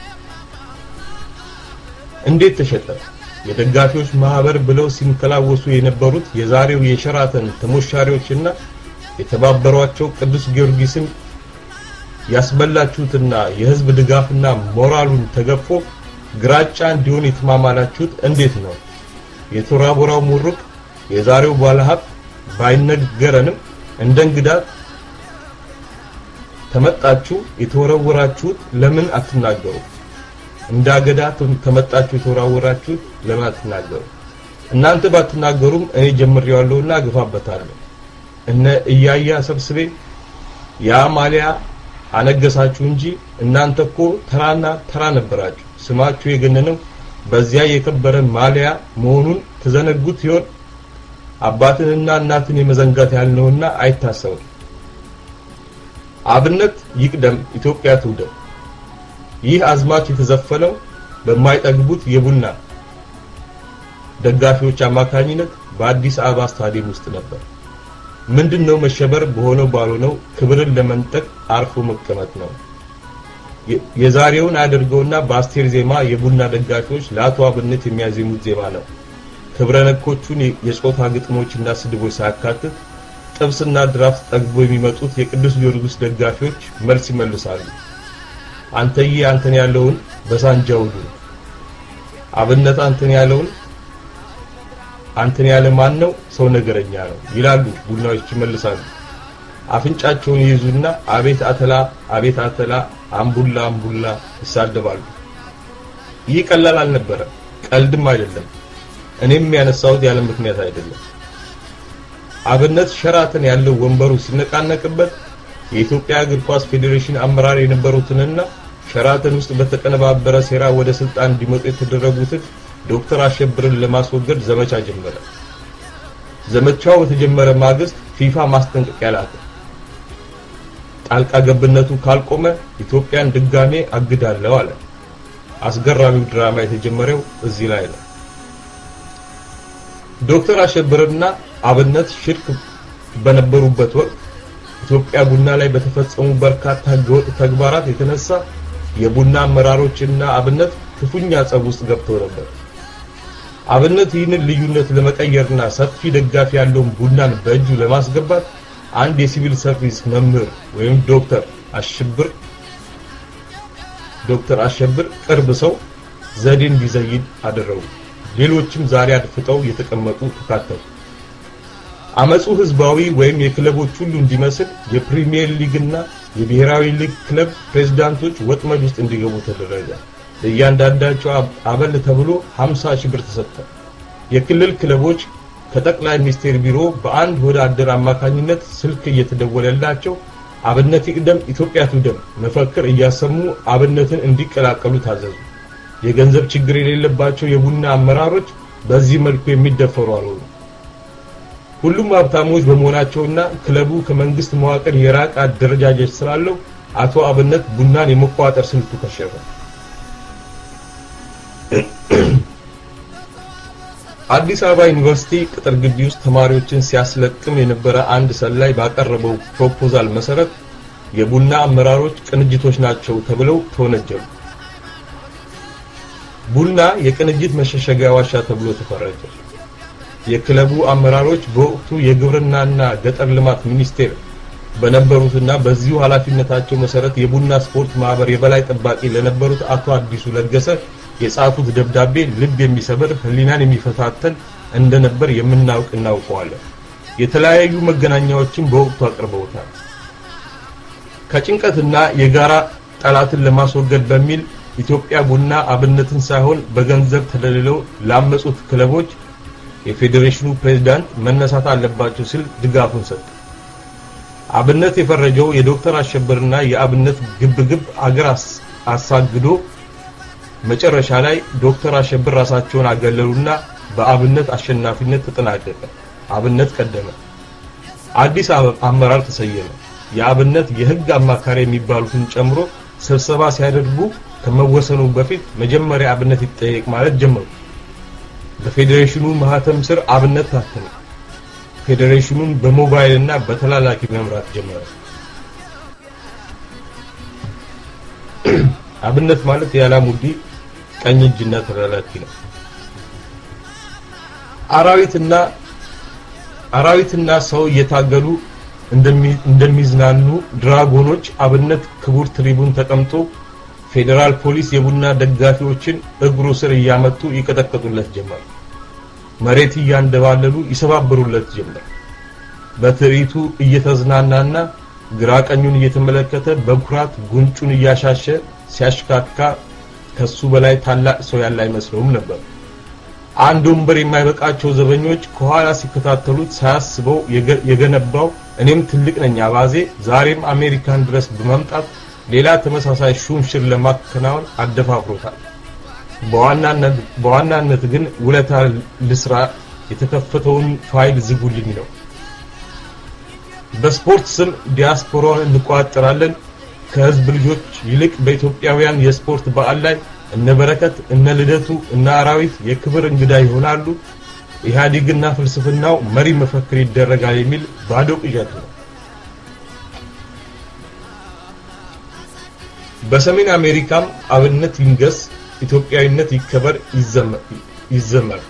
እንዴት ተሸጠ? የደጋፊዎች ማህበር ብለው ሲንከላወሱ የነበሩት የዛሬው የሸራተን ተሞሻሪዎችና የተባበሯቸው ቅዱስ ጊዮርጊስን ያስበላችሁትና የህዝብ ድጋፍና ሞራሉን ተገፎ ግራጫ እንዲሆን የተማማላችሁት እንዴት ነው? የቶራ ቦራው ሙሩቅ የዛሬው ባለሀብት ባይነገረንም እንደ እንግዳ ተመጣችሁ የተወረወራችሁት ለምን አትናገሩ? እንደ አገዳ ተመጣችሁ የተወራወራችሁት ለምን አትናገሩ? እናንተ ባትናገሩም እኔ ጀምሬዋለሁና ግፋበታለሁ። እነ እያያ ሰብስቤ ያ ማሊያ አነገሳችሁ እንጂ እናንተ እኮ ተራና ተራ ነበራችሁ። ስማችሁ የገነነው በዚያ የከበረ ማሊያ መሆኑን ተዘነጉት ይሆን? አባትንና እናትን የመዘንጋት ያልነውና አይታሰብም። አብነት ይቅደም፣ ኢትዮጵያ ትውደም። ይህ አዝማች የተዘፈነው በማይጠግቡት የቡና ደጋፊዎች አማካኝነት በአዲስ አበባ ስታዲየም ውስጥ ነበር። ምንድነው መሸበር በሆነው ባልሆነው ክብርን ለመንጠቅ አርፎ መቀመጥ ነው። የዛሬውን አድርገውና በአስቴር ዜማ የቡና ደጋፊዎች ለአቶ አብነት የሚያዜሙት ዜማ ነው። ክብረ ነኮቹን የጾታ ግጥሞችና ስድቦች ሳያካትት ጥብስና ድራፍት ጠግቦ የሚመጡት የቅዱስ ጊዮርጊስ ደጋፊዎች መልስ ይመልሳሉ። አንተዬ አንተን ያለውን በሳንጃው ዱ አብነት አንተን ያለውን አንተን ያለ ማን ነው ሰው ነገረኛ ነው ይላሉ። ቡናዎች ይመልሳሉ። አፍንጫቸውን ይይዙና አቤት አተላ አቤት አተላ አምቡላ አምቡላ ይሳደባሉ። ይህ ቀላል አልነበረም፣ ቀልድም አይደለም። እኔም ያነሳሁት ያለ ምክንያት አይደለም። አብነት ሸራተን ያለው ወንበሩ ሲነቃነቅበት የኢትዮጵያ እግር ኳስ ፌዴሬሽን አመራር የነበሩትንና ሸራተን ውስጥ በተቀነባበረ ሴራ ወደ ስልጣን እንዲመጡ የተደረጉትን ዶክተር አሸብርን ለማስወገድ ዘመቻ ጀመረ። ዘመቻው በተጀመረ ማግስት ፊፋ ማስጠንቀቂያ ላከ። ጣልቃ ገብነቱ ካልቆመ ኢትዮጵያን ድጋሜ አግዳለሁ አለ። አስገራሚው ድራማ የተጀመረው እዚህ ላይ ነው። ዶክተር አሸብርና አብነት ሽርክ በነበሩበት ወቅት ኢትዮጵያ ቡና ላይ በተፈጸሙ በርካታ ህገወጥ ተግባራት የተነሳ የቡና አመራሮችና አብነት ክፉኛ ጸብ ውስጥ ገብተው ነበር። አብነት ይህንን ልዩነት ለመቀየርና ሰፊ ደጋፊ ያለውን ቡናን በእጁ ለማስገባት አንድ የሲቪል ሰርቪስ መምህር ወይም ዶክተር አሸብር ዶክተር አሸብር ቅርብ ሰው ዘዴ እንዲዘይድ አደረጉ። ሌሎችም ዛሬ አድፍጠው የተቀመጡ ተካተሉ። አመጹ ህዝባዊ ወይም የክለቦች ሁሉ እንዲመስል የፕሪሚየር ሊግና የብሔራዊ ሊግ ክለብ ፕሬዝዳንቶች ወጥመድ ውስጥ እንዲገቡ ተደረገ። ለእያንዳንዳቸው አበል ተብሎ 50 ሺህ ብር ተሰጠ። የክልል ክለቦች ከጠቅላይ ሚኒስቴር ቢሮ በአንድ ወዳደር አማካኝነት ስልክ እየተደወለላቸው አብነት ይቅደም ኢትዮጵያ ትውደም መፈክር እያሰሙ አብነትን እንዲቀላቀሉ ታዘዙ። የገንዘብ ችግር የሌለባቸው የቡና አመራሮች በዚህ መልኩ የሚደፈሩ አልሆኑ። ሁሉም ሀብታሞች በመሆናቸውና ክለቡ ከመንግስት መዋቅር የራቀ አደረጃጀት ስላለው አቶ አብነት ቡናን የመቆጣጠር ስልቱ ከሸፈ። አዲስ አበባ ዩኒቨርሲቲ ቅጥር ግቢ ውስጥ ተማሪዎችን ሲያስለቅም የነበረ አንድ ሰላይ ባቀረበው ፕሮፖዛል መሰረት የቡና አመራሮች ቅንጅቶች ናቸው ተብለው ተወነጀሉ። ቡና የቅንጅት መሸሸጊያ ዋሻ ተብሎ ተፈረጀ። የክለቡ አመራሮች በወቅቱ የግብርናና ገጠር ልማት ሚኒስቴር በነበሩትና በዚሁ ኃላፊነታቸው መሰረት የቡና ስፖርት ማህበር የበላይ ጠባቂ ለነበሩት አቶ አዲሱ ለገሰ የጻፉት ደብዳቤ ልብ የሚሰብር ሕሊናን የሚፈታተን እንደነበር የምናውቅ እናውቀዋለን። የተለያዩ መገናኛዎችን በወቅቱ አቅርበውታል። ከጭንቀትና የጋራ ጠላትን ለማስወገድ በሚል ኢትዮጵያ ቡና አብነትን ሳይሆን በገንዘብ ተደልለው ላመጹት ክለቦች የፌዴሬሽኑ ፕሬዝዳንት መነሳት አለባቸው ሲል ድጋፉን ሰጠ። አብነት የፈረጀው የዶክተር አሸብርና የአብነት ግብግብ አገር አሳግዶ መጨረሻ ላይ ዶክተር አሸብር ራሳቸውን አገለሉና በአብነት አሸናፊነት ተጠናቀቀ። አብነት ቀደመ። አዲስ አመራር ተሰየመ። የአብነት የህግ አማካሪ የሚባሉትን ጨምሮ ስብሰባ ሲያደርጉ ከመወሰኑ በፊት መጀመሪያ አብነት ይጠየቅ ማለት ጀመሩ። በፌዴሬሽኑ ማህተም ስር አብነት ታተመ። ፌዴሬሽኑን በሞባይል እና በተላላኪ መምራት ጀመረ። አብነት ማለት የአላሙዲ ቀኝ እጅና ተላላኪ ነው። አራዊትና አራዊትና ሰው እየታገሉ እንደሚዝናኑ ድራጎኖች አብነት ክቡር ትሪቡን ተቀምጦ ፌዴራል ፖሊስ የቡና ደጋፊዎችን እግሩ ስር እያመጡ ይቀጠቅጡለት ጀመር። መሬት እያንደባለሉ ይሰባብሩለት ጀመር። በትርኢቱ እየተዝናናና ግራ ቀኙን እየተመለከተ በኩራት ጉንጩን እያሻሸ ሲያሽካካ ከሱ በላይ ታላቅ ሰው ያለ አይመስለውም ነበር። አንድ ወንበር የማይበቃቸው ዘበኞች ከኋላ ሲከታተሉት ሳያስበው የገነባው እኔም ትልቅ ነኝ አባዜ ዛሬም አሜሪካን ድረስ በመምጣት ሌላ ተመሳሳይ ሹምሽር ለማከናወን አደፋፍሮታል። በዋናነት በዋናነት ግን ውለታ ልስራ የተከፈተውን ፋይል ዝጉልኝ ነው። በስፖርት ስም ዲያስፖራውን እንቋጠራለን። ከህዝብ ልጆች ይልቅ በኢትዮጵያውያን የስፖርት በዓል ላይ እነ በረከት፣ እነ ልደቱ፣ እነ አራዊት የክብር እንግዳ ይሆናሉ። ኢህአዴግና ፍልስፍናው መሪ መፈክር ይደረጋል የሚል ባዶ ቅዠት ነው። በሰሜን አሜሪካም አብነት ይንገስ፣ ኢትዮጵያዊነት ይከበር፣ ይዘመር።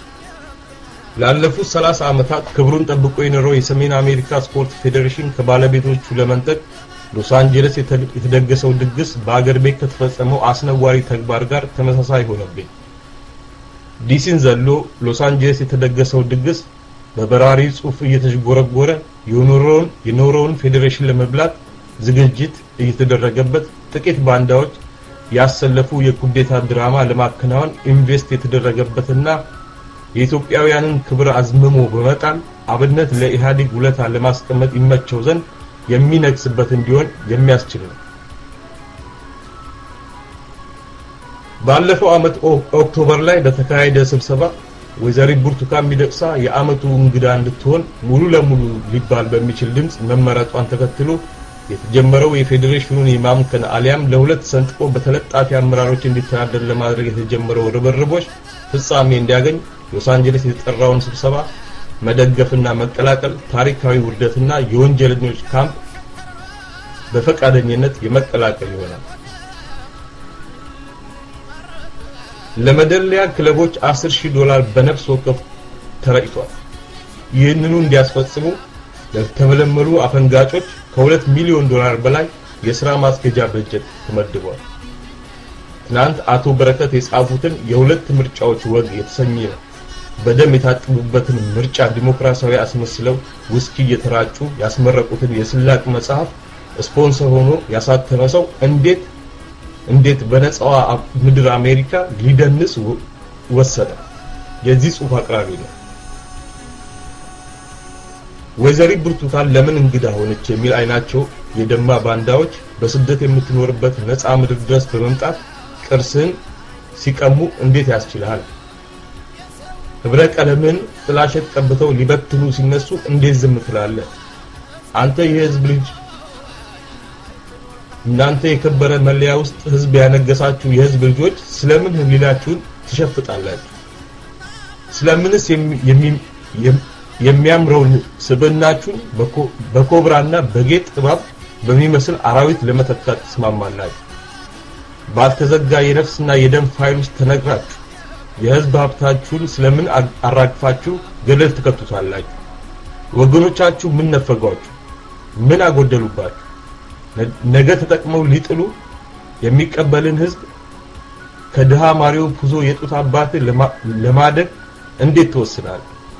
ላለፉት 30 ዓመታት ክብሩን ጠብቆ የኖረው የሰሜን አሜሪካ ስፖርት ፌዴሬሽን ከባለቤቶቹ ለመንጠቅ ሎስ አንጀለስ የተደገሰው ድግስ በአገር ቤት ከተፈጸመው አስነዋሪ ተግባር ጋር ተመሳሳይ ሆነብኝ። ዲሲን ዘሎ ሎስ አንጀለስ የተደገሰው ድግስ በበራሪ ጽሑፍ እየተዥጎረጎረ የኖረውን የኖረውን ፌዴሬሽን ለመብላት ዝግጅት እየተደረገበት ጥቂት ባንዳዎች ያሰለፉ የኩዴታ ድራማ ለማከናወን ኢንቨስት የተደረገበትና የኢትዮጵያውያንን ክብር አዝምሞ በመጣል አብነት ለኢህአዴግ ውለታ ለማስቀመጥ ይመቸው ዘንድ የሚነግስበት እንዲሆን የሚያስችል ነው። ባለፈው ዓመት ኦክቶበር ላይ በተካሄደ ስብሰባ ወይዘሪት ብርቱካን ሚደቅሳ የዓመቱ እንግዳ እንድትሆን ሙሉ ለሙሉ ሊባል በሚችል ድምፅ መመረጧን ተከትሎ የተጀመረው የፌዴሬሽኑን የማምከን አሊያም ለሁለት ሰንጥቆ በተለጣፊ አመራሮች እንዲተዳደር ለማድረግ የተጀመረው ርብርቦች ፍጻሜ እንዲያገኝ ሎስ አንጀለስ የተጠራውን ስብሰባ መደገፍና መቀላቀል ታሪካዊ ውርደትና የወንጀለኞች ካምፕ በፈቃደኝነት የመቀላቀል ይሆናል። ለመደለያ ክለቦች 10 ሺህ ዶላር በነፍስ ወከፍ ተረጭቷል። ይህንኑ እንዲያስፈጽሙ ለተመለመሉ አፈንጋጮች ከሁለት ሚሊዮን ዶላር በላይ የሥራ ማስኬጃ በጀት ተመድቧል። ትናንት አቶ በረከት የጻፉትን የሁለት ምርጫዎች ወግ የተሰኘ በደም የታጠቡበትን ምርጫ ዲሞክራሲያዊ አስመስለው ውስኪ እየተራጩ ያስመረቁትን የስላቅ መጽሐፍ ስፖንሰር ሆኖ ያሳተመ ሰው እንዴት እንዴት በነፃዋ ምድር አሜሪካ ሊደንስ ወሰደ? የዚህ ጽሑፍ አቅራቢ ነው። ወይዘሪት ብርቱካን ለምን እንግዳ ሆነች የሚል አይናቸው የደማ ባንዳዎች በስደት የምትኖርበት ነፃ ምድር ድረስ በመምጣት ቅርስን ሲቀሙ እንዴት ያስችልሃል? ህብረ ቀለምን ጥላሸት ቀብተው ሊበትኑ ሲነሱ እንዴት ዝም ትላለህ? አንተ የህዝብ ልጅ እናንተ የከበረ መለያ ውስጥ ህዝብ ያነገሳችሁ የህዝብ ልጆች ስለምን ህሊናችሁን ትሸፍጣላችሁ? ስለምንስ የሚያምረውን ስብዕናችሁን በኮብራና በጌጥ እባብ በሚመስል አራዊት ለመተካት ትስማማላችሁ? ባልተዘጋ የነፍስና የደም ፋይል ውስጥ ተነግራችሁ የህዝብ ሀብታችሁን ስለምን አራግፋችሁ ገደል ትከቱታላችሁ? ወገኖቻችሁ ምን ነፈጓችሁ? ምን አጎደሉባችሁ? ነገ ተጠቅመው ሊጥሉ የሚቀበልን ህዝብ ከድሃ ማሪዮ ፑዞ የጡት አባት ለማደግ እንዴት ትወስናል?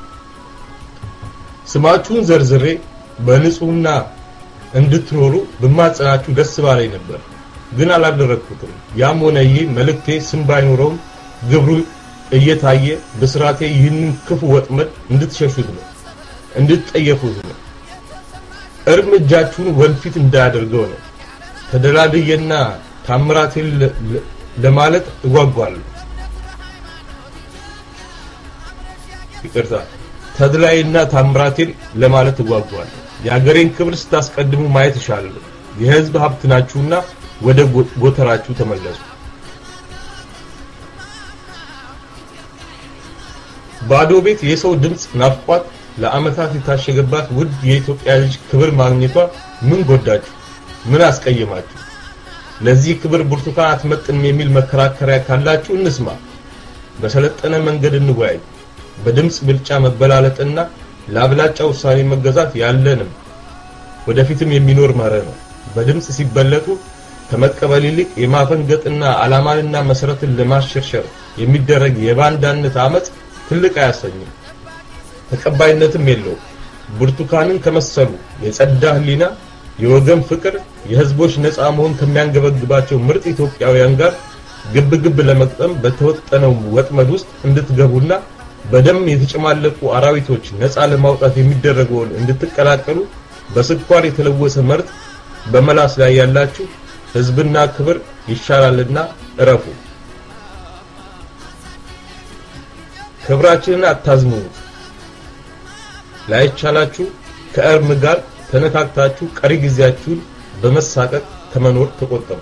ስማችሁን ዘርዝሬ በንጹህና እንድትኖሩ ብማጸናችሁ ደስ ባለኝ ነበር፣ ግን አላደረግኩትም። ያም ሆነ ይህ መልእክቴ ስም ባይኖረውም ግብሩ እየታየ በስራቴ ይህንን ክፉ ወጥመድ እንድትሸሹት ነው፣ እንድትጠየፉት ነው። እርም እጃችሁን ወንፊት እንዳያደርገው ነው። ተደላድዬና ታምራቴን ለማለት እጓጓለሁ። ይቅርታ፣ ተድላዬና ታምራቴን ለማለት እጓጓለሁ። የሀገሬን ክብር ስታስቀድሙ ማየት እሻለሁ። የህዝብ ሀብት ናችሁና ወደ ጎተራችሁ ተመለሱ። ባዶ ቤት የሰው ድምፅ ናፍቋት ለአመታት የታሸገባት ውድ የኢትዮጵያ ልጅ ክብር ማግኘቷ ምን ጎዳችሁ? ምን አስቀየማችሁ? ለዚህ ክብር ብርቱካን አትመጥንም የሚል መከራከሪያ ካላችሁ እንስማ። በሰለጠነ መንገድ እንወያይ። በድምፅ ብልጫ መበላለጥና ለአብላጫ ውሳኔ መገዛት ያለንም ወደፊትም የሚኖር መርህ ነው። በድምፅ ሲበለጡ ከመቀበል ይልቅ የማፈንገጥና ዓላማንና መሰረትን ለማሸርሸር የሚደረግ የባንዳነት አመፅ ትልቅ አያሰኝም፣ ተቀባይነትም የለውም። ብርቱካንን ከመሰሉ የጸዳ ህሊና፣ የወገን ፍቅር፣ የህዝቦች ነፃ መሆን ከሚያንገበግባቸው ምርጥ ኢትዮጵያውያን ጋር ግብ ግብ ለመቅጠም በተወጠነው ወጥመድ ውስጥ እንድትገቡና በደም የተጨማለቁ አራዊቶች ነፃ ለማውጣት የሚደረገውን እንድትቀላቀሉ በስኳር የተለወሰ መርዝ በመላስ ላይ ያላችሁ ህዝብና ክብር ይሻላልና እረፉ። ክብራችንን አታዝሙት። ላይቻላችሁ ከእርም ጋር ተነካክታችሁ ቀሪ ጊዜያችሁን በመሳቀቅ ከመኖር ተቆጠቡ።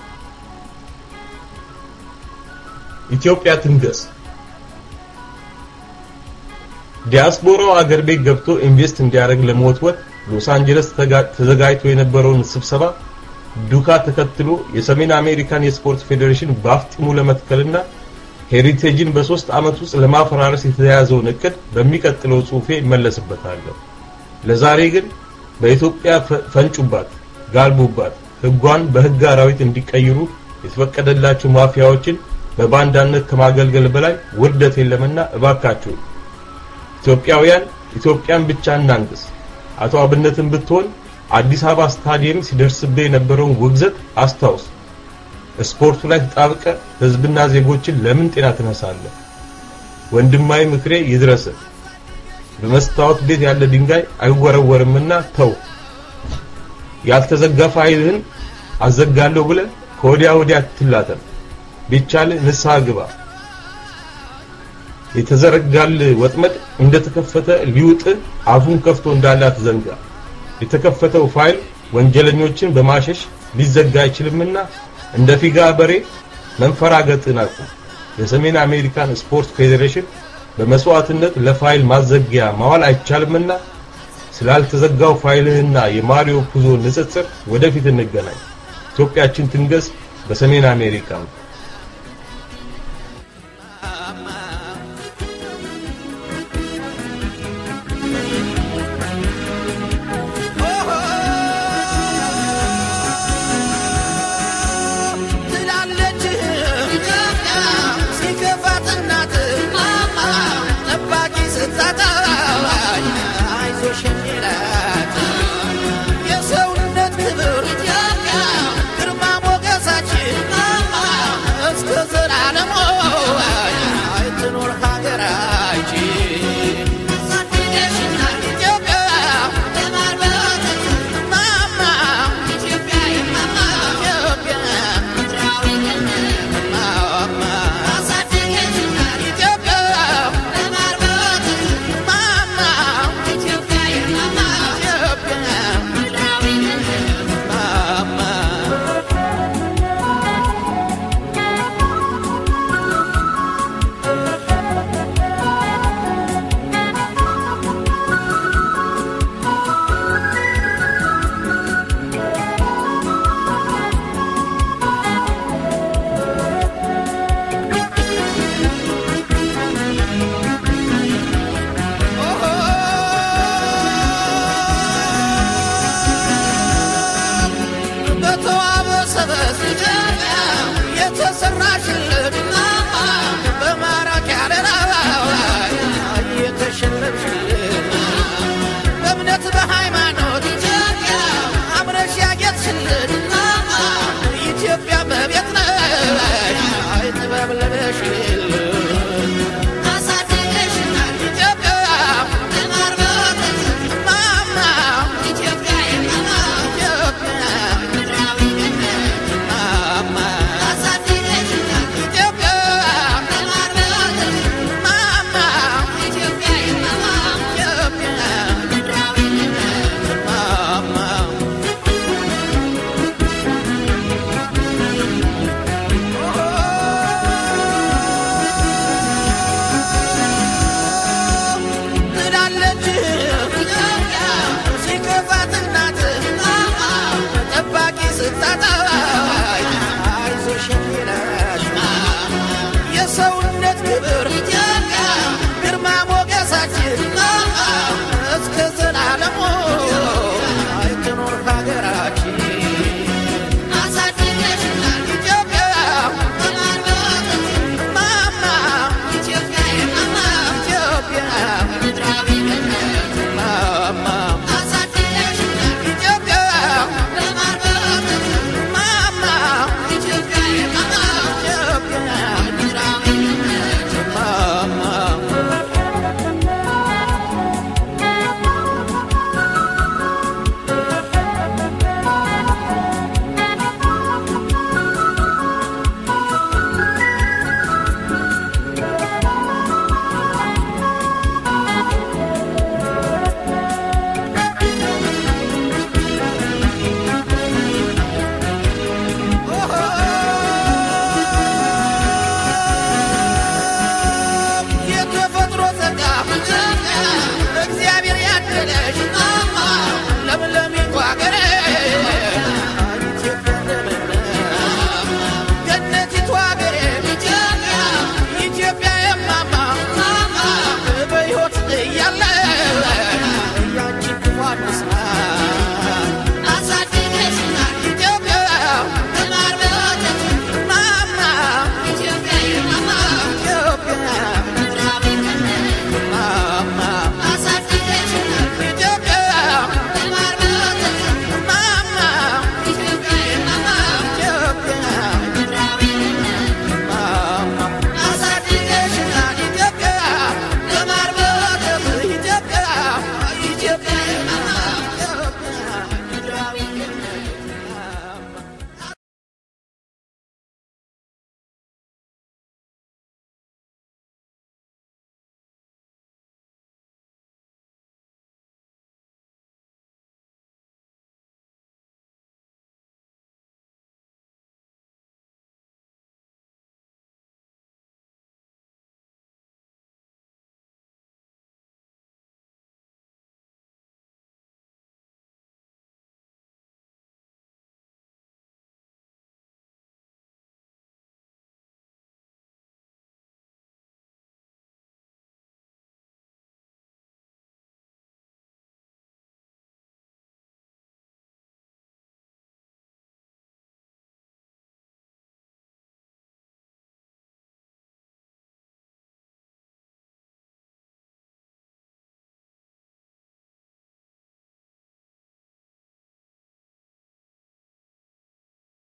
ኢትዮጵያ ትንገስ። ዲያስፖራው አገር ቤት ገብቶ ኢንቨስት እንዲያደርግ ለመወትወት ሎስ አንጀለስ ተዘጋጅቶ የነበረውን ስብሰባ ዱካ ተከትሎ የሰሜን አሜሪካን የስፖርት ፌዴሬሽን በአፍጢሙ ለመትከልና ሄሪቴጅን በሶስት ዓመት ውስጥ ለማፈራረስ የተያዘውን እቅድ በሚቀጥለው ጽሑፌ እመለስበታለሁ። ለዛሬ ግን በኢትዮጵያ ፈንጩባት፣ ጋልቡባት፣ ህጓን በህግ አራዊት እንዲቀይሩ የተፈቀደላቸው ማፊያዎችን በባንዳነት ከማገልገል በላይ ውርደት የለምና እባካችሁ ኢትዮጵያውያን ኢትዮጵያን ብቻ እናንግስ። አቶ አብነትን ብትሆን አዲስ አበባ ስታዲየም ሲደርስብህ የነበረውን ውግዘት አስታውስ። ስፖርቱ ላይ ተጣብቀ ህዝብና ዜጎችን ለምን ጤና ትነሳለህ? ወንድማዊ ምክሬ ይድረስ። በመስታወት ቤት ያለ ድንጋይ አይወረወርምና ተው። ያልተዘጋ ፋይልህን አዘጋለሁ ብለ ከወዲያ ወዲያ አትላተም። ቢቻል ንስሐ ግባ። የተዘረጋል ወጥመድ እንደተከፈተ ሊውጥ አፉን ከፍቶ እንዳለ አትዘንጋ። የተከፈተው ፋይል ወንጀለኞችን በማሸሽ ሊዘጋ አይችልምና እንደ ፊጋ በሬ መንፈራገጥን አቁም። የሰሜን አሜሪካን ስፖርት ፌዴሬሽን በመስዋዕትነት ለፋይል ማዘጊያ ማዋል አይቻልምና ስላልተዘጋው ፋይልህና የማሪዮ ፑዞ ንጽጽር ወደፊት እንገናኝ። ኢትዮጵያችን ትንገስ። በሰሜን አሜሪካ